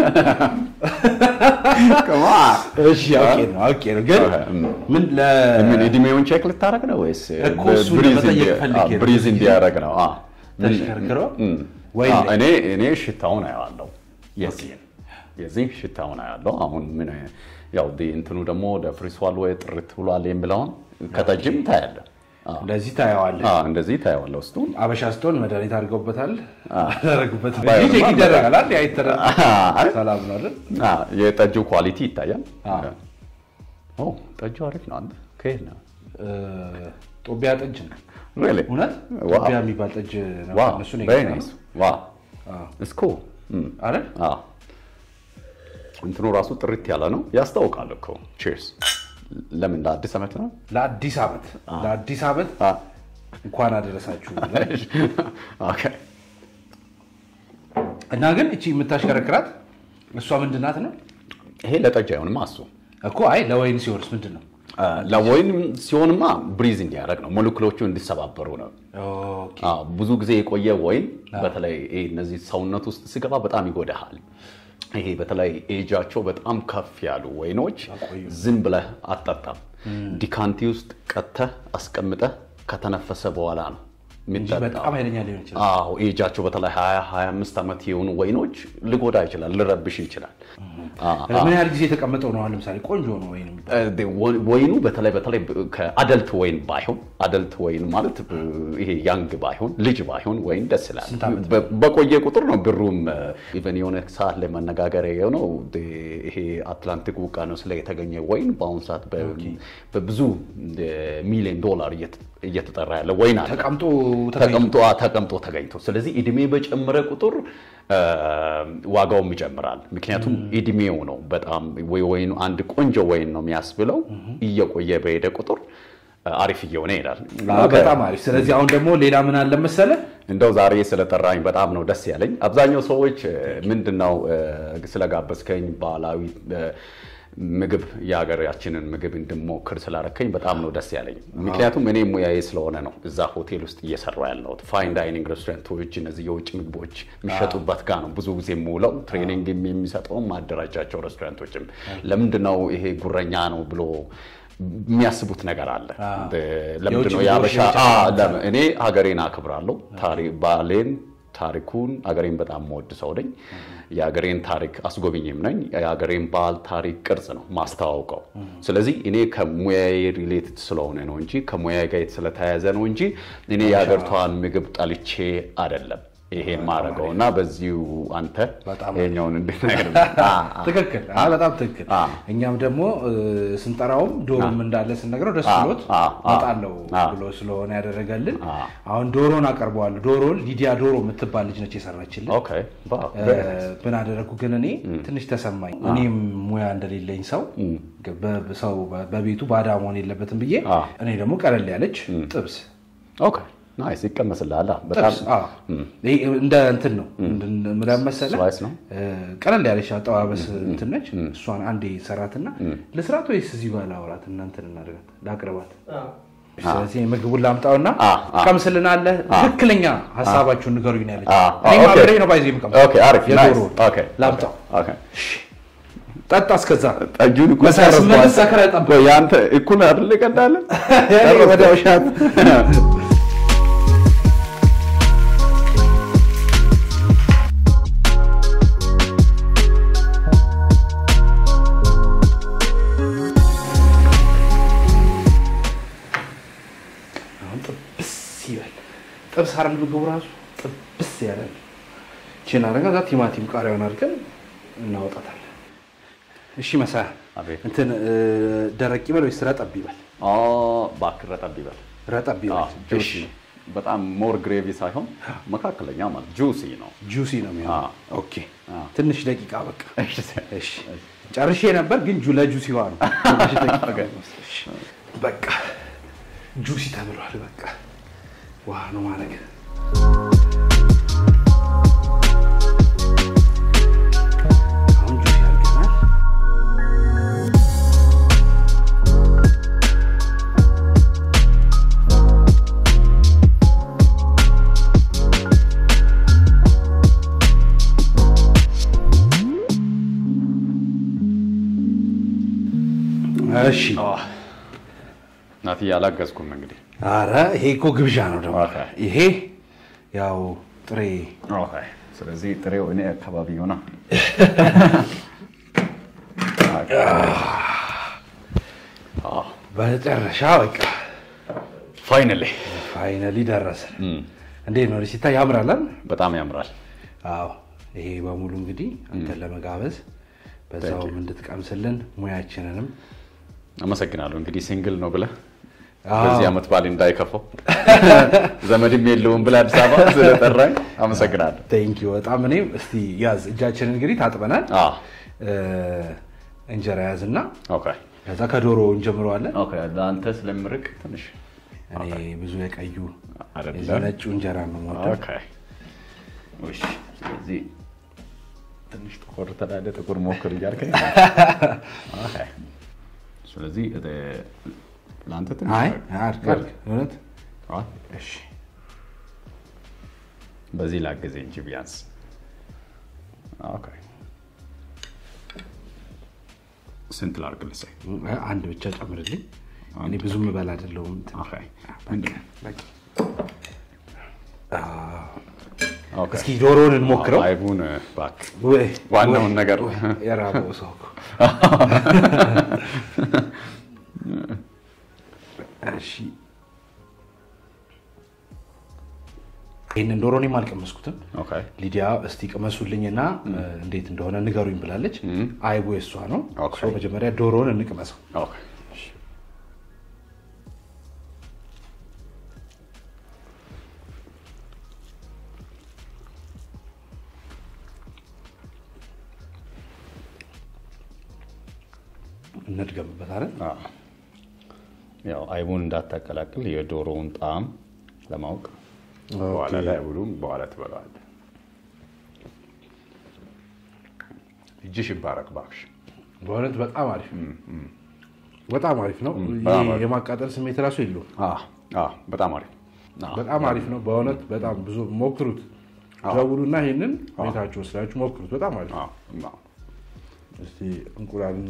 ከማ እሺ አውቄ ነው አውቄ ነው ግን ምን ለ ምን እድሜውን ቼክ ልታደርግ ነው ወይስ እኮ እሱን ብሪዝ ለመጠየቅ እንዲ- ፈልጌ ነው። አዎ፣ ብሪዝ እንዲያደርግ ነው? አዎ። ምን- ተሽከርክሮ እም። ወይ አዎ፣ እኔ እኔ ሽታውን አየዋለሁ የዚህን የዚህ ሽታውን አያለው። አሁን ምን ያው ዲ እንትኑ ደግሞ ወደ ፍሪስዋል ወይ ጥርት ብሏል የሚለውን ከጠጅም ታያለህ። አዎ። እንደዚህ ታየዋለህ። አዎ፣ እንደዚህ ታየዋለህ ውስጡን አበሻ ስትሆን መድኃኒት አድርገውበታል አደረጉበት ባይሆንማ ቼክ ይደረጋል አይደል? አይተረ- አይ። ሰላም ነው አይደል? አዎ፣ የጠጁ ኳሊቲ ይታያል። አዎ። ኦ ጠጁ አሪፍ ነው። አንተ ከየት ነው? እ፣ ጦቢያ ጠጅ ነው ሪሊ እውነት ዋው። ጦቢያ የሚባል ጠጅ ነው ዋው እነሱ ነው ቬሪ የገዛነው። ናይስ ዋው አዎ። እስኮ አይደል? አዎ እንትኑ ራሱ ጥርት ያለ ነው ያስታውቃል እኮ ቺርስ ለምን ለአዲስ ዓመት ነው ለአዲስ ዓመት ለአዲስ ዓመት አ- እንኳን አደረሳችሁ ኦኬ እና ግን እቺ የምታሽከረክራት እሷ ምንድን ናት ነው ይሄ ለጠጅ አይሆንማ እሱ እኮ አይ ለወይን ሲሆንስ ምንድን ነው አ፣ ለወይን ሲሆንማ ብሪዝ እንዲያደርግ ነው ሞለኪውሎቹ እንዲሰባበሩ ነው ኦኬ። አዎ፣ ብዙ ጊዜ የቆየ ወይን በተለይ ይሄ እነዚህ ሰውነት ውስጥ ሲገባ በጣም ይጎዳሃል። ይሄ በተለይ ኤጃቸው በጣም ከፍ ያሉ ወይኖች ዝም ብለህ አጠጣም። ዲካንቲ ውስጥ ቀተህ አስቀምጠህ ከተነፈሰ በኋላ ነው እንጂ የሚጠጣው። በጣም ኃይለኛ ሊሆን ይችላል አዎ ኤጃቸው በተለይ 20 25 ዓመት የሆኑ ወይኖች ሊጎዳ ይችላል፣ ልረብሽ ይችላል። አዎ፣ ምን ያህል ጊዜ የተቀመጠው ነው አሁን ለምሳሌ ቆንጆ ነው ወይን የሚባለው? ወ- ወይኑ በተለይ በተለይ ከአደልት ወይን ባይሆን አደልት ወይን ማለት ብ- ይሄ ያንግ ባይሆን ልጅ ባይሆን ወይን ደስ ይላል። ስንት ዓመት በ- በቆየ ቁጥር ነው ብሩም ኢቨን የሆነ ሰዓት ላይ መነጋገሪያ የሆነው ድ- ይሄ አትላንቲክ ውቅያኖስ ላይ የተገኘ ወይን በአሁኑ ሰዓት በ- በብዙ ሚሊዮን ዶላር እየተ- እየተጠራ ያለ ወይን አለ። ተቀምጦ ተቀምጦ ተቀምጦ ተገኝቶ ስለዚህ እድሜ በጨመረ ቁጥር አ፣ ዋጋውም ይጨምራል። ምክንያቱም እድሜው ነው በጣም ወይ ወይኑ አንድ ቆንጆ ወይን ነው የሚያስብለው እየቆየ በሄደ ቁጥር አሪፍ እየሆነ ይሄዳል። አዎ፣ በጣም አሪፍ። ስለዚህ አሁን ደግሞ ሌላ ምን አለ መሰለ እንደው ዛሬ ስለጠራኝ በጣም ነው ደስ ያለኝ። አብዛኛው ሰዎች ምንድን ነው ስለጋበዝከኝ ባህላዊ እ፣ ምግብ የሀገራችንን ምግብ እንድሞክር ስላረከኝ በጣም ነው ደስ ያለኝ። ምክንያቱም እኔ ሙያዬ ስለሆነ ነው እዛ ሆቴል ውስጥ እየሰራ ያለሁት። ፋይን ዳይኒንግ ሬስቶራንቶች፣ እነዚህ የውጭ ምግቦች የሚሸጡበት ጋር ነው ብዙ ጊዜ የምውለው። ትሬኒንግ የሚሰጠውም ማደራጃቸው ሬስቶራንቶችም ለምንድን ነው ይሄ ጉረኛ ነው ብሎ የሚያስቡት ነገር አለ። ለምንድን ነው የውጭ የአበሻ ምግቦች አ፣ የውጭ ለምን- እኔ ሀገሬን አክብራለሁ። ታሪ- ባህሌን፣ ታሪኩን ሀገሬን በጣም መወድ ሰው ነኝ። የሀገሬን ታሪክ አስጎብኝም ነኝ። የሀገሬን ባህል፣ ታሪክ፣ ቅርጽ ነው ማስተዋውቀው። ስለዚህ እኔ ከሙያዬ ሪሌትድ ስለሆነ ነው እንጂ ከሙያዬ ጋር ስለተያያዘ ነው እንጂ እኔ የሀገሪቷን ምግብ ጠልቼ አይደለም ይሄን ማድረገው እና በዚሁ አንተ በጣም ይሄኛውን እንዴት ነገር ትክክል። አዎ፣ በጣም ትክክል። አ። እኛም ደግሞ እ፣ ስንጠራውም ዶሮም እንዳለ ስንነግረው ደስ አ፣ ብሎት አ፣ አ፣ እመጣለሁ አ። ብሎ ስለሆነ ያደረገልን አ። አሁን ዶሮን አቀርበዋለሁ። ዶሮን ሊዲያ ዶሮ የምትባል ልጅ ነች የሰራችልን። ኦኬ ዋው፣ እ፣ very nice። ምን አደረግኩ ግን እኔ ትንሽ ተሰማኝ። እኔም ሙያ እንደሌለኝ ሰው በ- ሰው በቤቱ ባዳ መሆን የለበትም ብዬ አ። እኔ ደግሞ ቀለል ያለች ጥብስ ኦኬ ናይስ ይቀመስልሃል። በጣም ጥብስ አዎ። ይሄ እንደ እንትን ነው ምናምን መሰለህ ስላይስ ነው? እ፣ ቀለል ያለች አጠባበስ እንትን ነች። እሷን አንዴ ሰራትና ለስራት ወይስ እዚህ ጋር ላውራት እና እንትን እናድርጋት ላቅርባት። ስለዚህ ምግቡን ላምጣውና አ፣ አ። ቀምስልናለህ። ትክክለኛ ሀሳባችሁን ንገሩኝ ነው ያለች። አ፣ አ፣ እኔም ኦኬ። አብሬ ነው ባይዘ የምቀምሰው። ኦኬ አሪፍ ናይስ የዶሮ ኦኬ ላምጣው። ኦኬ ጠጣ እስከዛ ጠጁን እኮ መሳይ ጨረስኩ። ስመለስ ሰክረህ ጠብቅ። ቆይ አንተ እኩል አይደል ቀዳለ ወደ ውሻት አሁን ጥብስ ይበል። ጥብስ አይደል ምግቡ ራሱ ጥብስ ያለ ነው። ይህችን አደረጋ እዛ ቲማቲም ቃሪያውን አድርገን እናወጣታለን። እሺ መሳ አቤት። እንትን እ፣ ደረቅ ይበል ወይስ ረጠብ ይበል? እባክህ ረጠብ ይበል። ረጠብ ይበል። ጁሲ እሺ በጣም ሞር ግሬቪ ሳይሆን መካከለኛ ማለት ጁሲ ነው። ጁሲ ነው የሚሆነው። አዎ። ኦኬ አዎ። ትንሽ ደቂቃ በቃ። እሺ ጨርሼ ነበር ግን ጁ ለጁሲዋ ነው። ትንሽ ደቂቃ እሺ። በቃ ጁሲ ተብሏል። በቃ ውሃ ነው ማድረግ አሁን ጁሲ አድርገናል። እሺ ናትዬ አላገዝኩም እንግዲህ አረ ይሄ እኮ ግብዣ ነው ደግሞ ኦኬ። ይሄ ያው ጥሬ ኦኬ። ስለዚህ ጥሬው እኔ አካባቢ ሆና በመጨረሻ በቃ ፋይናሊ ፋይነሊ ደረሰ። እንዴት ነው ሲታይ ያምራል አይደል? በጣም ያምራል። አዎ ይሄ በሙሉ እንግዲህ አንተን ለመጋበዝ በዛውም እንድትቀምስልን ሙያችንንም አመሰግናለሁ። እንግዲህ ሲንግል ነው ብለህ አዎ። በዚህ ዓመት ባል እንዳይከፋው ዘመድም የለውም ብለህ አዲስ አበባ ስለጠራኝ አመሰግናለሁ። ቴንኪው በጣም እኔም እስቲ ያዝ እጃችንን እንግዲህ ታጥበናል። አዎ። እ፣ እንጀራ ያዝና ኦኬ ከዛ ከዶሮ እንጀምረዋለን። ኦኬ። ለአንተ ስለምርቅ ትንሽ እኔ ብዙ የቀዩ አይደለም። የዚህ ነጩ እንጀራ ነው የምወደው። ኦኬ። እሺ። ስለዚህ ትንሽ ጥቁር ተዳደ ጥቁር ሞክር እያልከኝ ኦኬ። ስለዚህ እ፣ ለአንተ ትንሽ አይ አድርግ። አድርግ አድርግ እውነት አዎ። እሺ በዚህ ላግዝህ እንጂ ቢያንስ ኦኬ። ስንት ላድርግልህ? ሳይ አንድ ብቻ ጨምርልኝ። እኔ ብዙ ምበላ አይደለሁም። ኦኬ። ምንድን ነው? በቃ። ኦኬ። እስኪ ዶሮውን እንሞክረው። አይቡን እባክህ ወይ ዋናውን ወይ፣ ነገር ወይ፣ የራበው ሰው እኮ። እሺ ይህንን ዶሮ እኔም አልቀመስኩትም። ኦኬ። ሊዲያ እስቲ ቅመሱልኝና እንዴት እንደሆነ ንገሩኝ ብላለች። አይቡ የሷ ነው። ኦኬ። ሶ መጀመሪያ ዶሮውን እንቅመሰው። ኦኬ። እንድገምበት አይደል? አዎ። ያው አይቡን እንዳታቀላቅል የዶሮውን ጣዕም ለማወቅ በኋላ ላይ አይቡን በኋላ ትበለዋለህ። እጅሽ ይባረክ እባክሽ። በእውነት በጣም አሪፍ በጣም አሪፍ ነው። በጣም አሪፍ። የማቃጠል ስሜት ራሱ የለውም። አዎ፣ አዎ፣ በጣም አሪፍ አዎ። በጣም አሪፍ ነው። በእውነት በጣም ብዙ ሞክሩት። ደውሉና ይሄንን ቤታችሁ ወስዳችሁ ሞክሩት። በጣም አሪፍ ነው። አዎ፣ አዎ። እስቲ እንቁላልና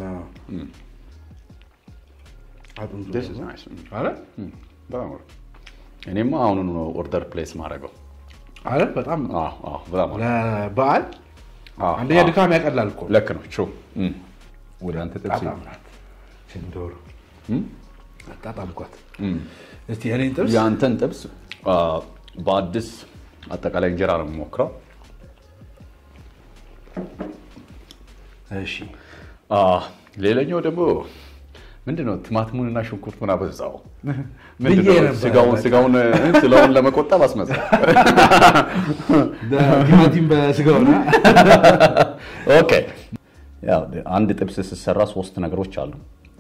አጥንቱ This is ደግሞ። nice. አረ በጣም አሪፍ። እኔማ አሁኑኑ ነው ኦርደር ፕሌስ ማድረገው። አረ በጣም አዎ፣ አዎ፣ በጣም አሪፍ። ለበዓል አዎ፣ አንደኛ አዎ። ድካም ያቀላል እኮ ልክ ነው። ቹ ወደ አንተ ጥብስ በጣም ናት ዶሮ አጣጣምኳት። እስቲ እኔን ጥብስ የአንተን ጥብስ አ፣ በአዲስ አጠቃላይ እንጀራ ነው የምሞክረው። እሺ አ፣ ሌላኛው ደግሞ ምንድነው ቲማቲሙንና ሽንኩርቱን አበዛው። ምንድነው ነበር። ስጋውን ስጋውን ስለውን ለመቆጠብ አስመሰል። ቲማቲም በስጋውና ኦኬ ያው አንድ ጥብስ ስትሰራ ሶስት ነገሮች አሉ።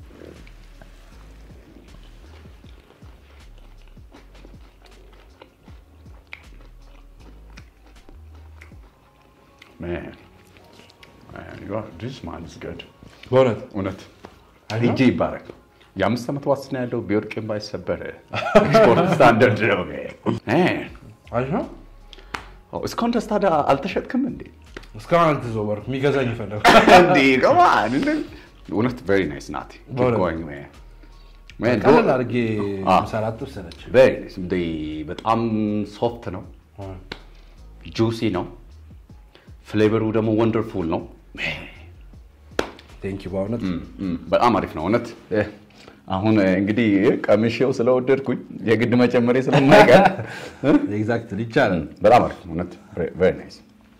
Man, man, you are- this man is good. በእውነት እውነት አይደል? እጄ ይባረክ። የአምስት ዓመት ዋስትና ያለው ቢወድቅም ባይሰበር ስፖርት ስታንዳርድ ነው። Man, አሪፍ ነው። oh, እስካሁን ድረስ ታዲያ አልተሸጥክም እንዴ? እስካሁን አልተዘወርኩም። የሚገዛኝ ይፈልግ እንዴ come on. እውነት very nice ናት። Keep በእውነት። going, man. Man, ቀለል do- አድርጌ አዎ። ምሰራት ጥብስ ነች። very nice። እንደ በጣም ሶፍት ነው፣ ጁሲ ነው፣ ፍሌቨሩ ደግሞ ወንደርፉል ነው። ቴንክ ዩ በእውነት እም፣ በጣም አሪፍ ነው እውነት። እ፣ አሁን እ፣ እንግዲህ እ፣ ቀምሼው ስለወደድኩኝ የግድ መጨመሬ ስለማይቀር እ፣ ኤግዛክትሊ ይቻላል። በጣም አሪፍ ነው እውነት። ቬሪ ናይስ።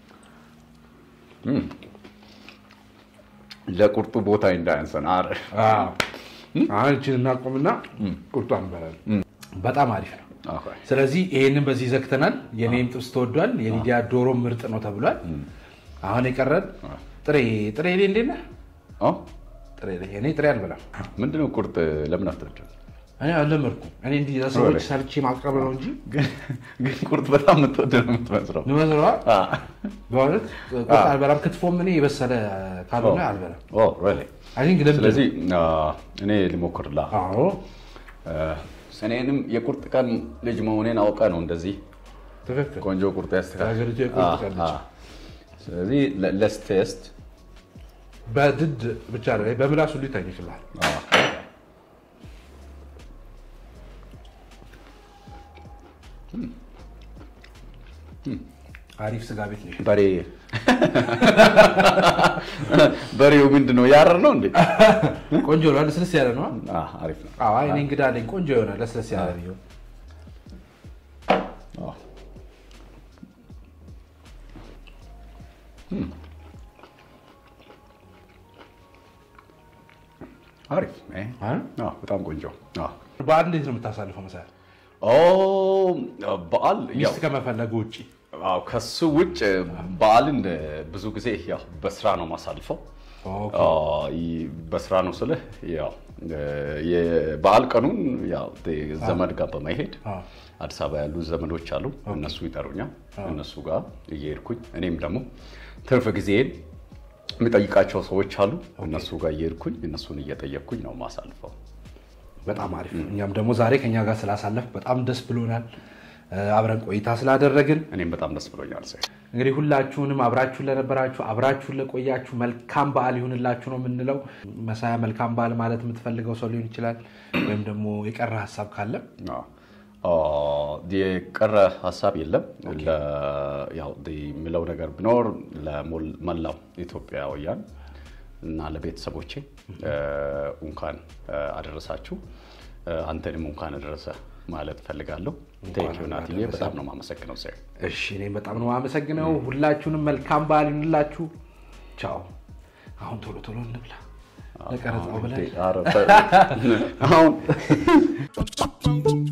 ለቁርጡ ቦታ እንዳያንሰን። አረ አዎ። አሁን እችን እናቆምና ቁርጧን እንበላለን። በጣም አሪፍ ነው። ኦኬ። ስለዚህ ይሄንን በዚህ ዘግተናል። የኔም ጥብስ ተወዷል። የሊዲያ ዶሮ ምርጥ ነው ተብሏል። አሁን የቀረን ጥሬ ጥሬ እኔ እንዴት ነህ? ኦ፣ ጥሬ እኔ ጥሬ አልበላም። ምንድነው ቁርጥ ለምን አትወድም? እኔ አልለመድኩም። እኔ እንዲህ ለሰዎች ሰርቼ ማቅረብ ነው እንጂ ግን ግን ቁርጥ በጣም የምትወድ ነው የምትመስለው። ንመስለዋ አ፣ በእውነት ቁርጥ አልበላም። ክትፎም እኔ የበሰለ ካልሆነ አልበላም። ኦ፣ really? አይ ቲንክ ልምድ ነው። ስለዚህ አ፣ እኔ ልሞክርላ አዎ እኔንም የቁርጥ ቀን ልጅ መሆኔን አውቀ ነው እንደዚህ ትክክል። ቆንጆ ቁርጥ ያስተካክል። የሀገሪቱ የቁርጥ ቀን ልጅ። ስለዚህ ለስ ቴስት በድድ ብቻ ነው በምላስ ሁሉ ይታኝ ይችላል። አሪፍ ስጋ ቤት ነው። በሬ በሬው ምንድን ነው ያረር ነው እንዴ? ቆንጆ ነው። ለስለስ ያለ ነው። አ፣ አሪፍ ነው። አዎ እኔ እንግዳ አለኝ። ቆንጆ ይሆናል። ለስለስ ያለ ቢሆን አ። አሪፍ እ፣ አ? አ፣ በጣም ቆንጆ አ። በዓል እንዴት ነው የምታሳልፈው? መሳል ኦ በዓል ያው ሚስት ከመፈለጉ ውጭ አዎ ከሱ ውጭ በዓልን ብዙ ጊዜ ያው በስራ ነው ማሳልፈው። ኦኬ። አዎ፣ ይ- በስራ ነው ስልህ ያው የበዓል ቀኑን ያው ዘመድ ጋር በመሄድ አዎ። አዲስ አበባ ያሉ ዘመዶች አሉ፣ እነሱ ይጠሩኛል። እነሱ ጋር እየሄድኩኝ እኔም ደግሞ ትርፍ ጊዜን የሚጠይቃቸው ሰዎች አሉ፣ እነሱ ጋር እየሄድኩኝ እነሱን እየጠየቅኩኝ ነው ማሳልፈው። በጣም አሪፍ ነው። እኛም ደግሞ ዛሬ ከኛ ጋር ስላሳለፍ በጣም ደስ ብሎናል። እ፣ አብረን ቆይታ ስላደረግን እኔም በጣም ደስ ብሎኛል። ሰ እንግዲህ ሁላችሁንም አብራችሁን ለነበራችሁ አብራችሁን ለቆያችሁ መልካም በዓል ይሁንላችሁ ነው የምንለው። መሳያ መልካም በዓል ማለት የምትፈልገው ሰው ሊሆን ይችላል፣ ወይም ደግሞ የቀረ ሀሳብ ካለ የቀረ ሀሳብ የለም። ለ- ያው የሚለው ነገር ቢኖር ለመላው ኢትዮጵያውያን እና ለቤተሰቦቼ እንኳን አደረሳችሁ። አንተንም እንኳን አደረሰ ማለት ፈልጋለሁ። ቴንኪው ናትዬ፣ በጣም ነው የማመሰግነው። ሰ እሺ፣ እኔም በጣም ነው የማመሰግነው። ሁላችሁንም መልካም በዓል ይሁንላችሁ። ቻው። አሁን ቶሎ ቶሎ እንብላ ለቀረጻው ብለን አሁን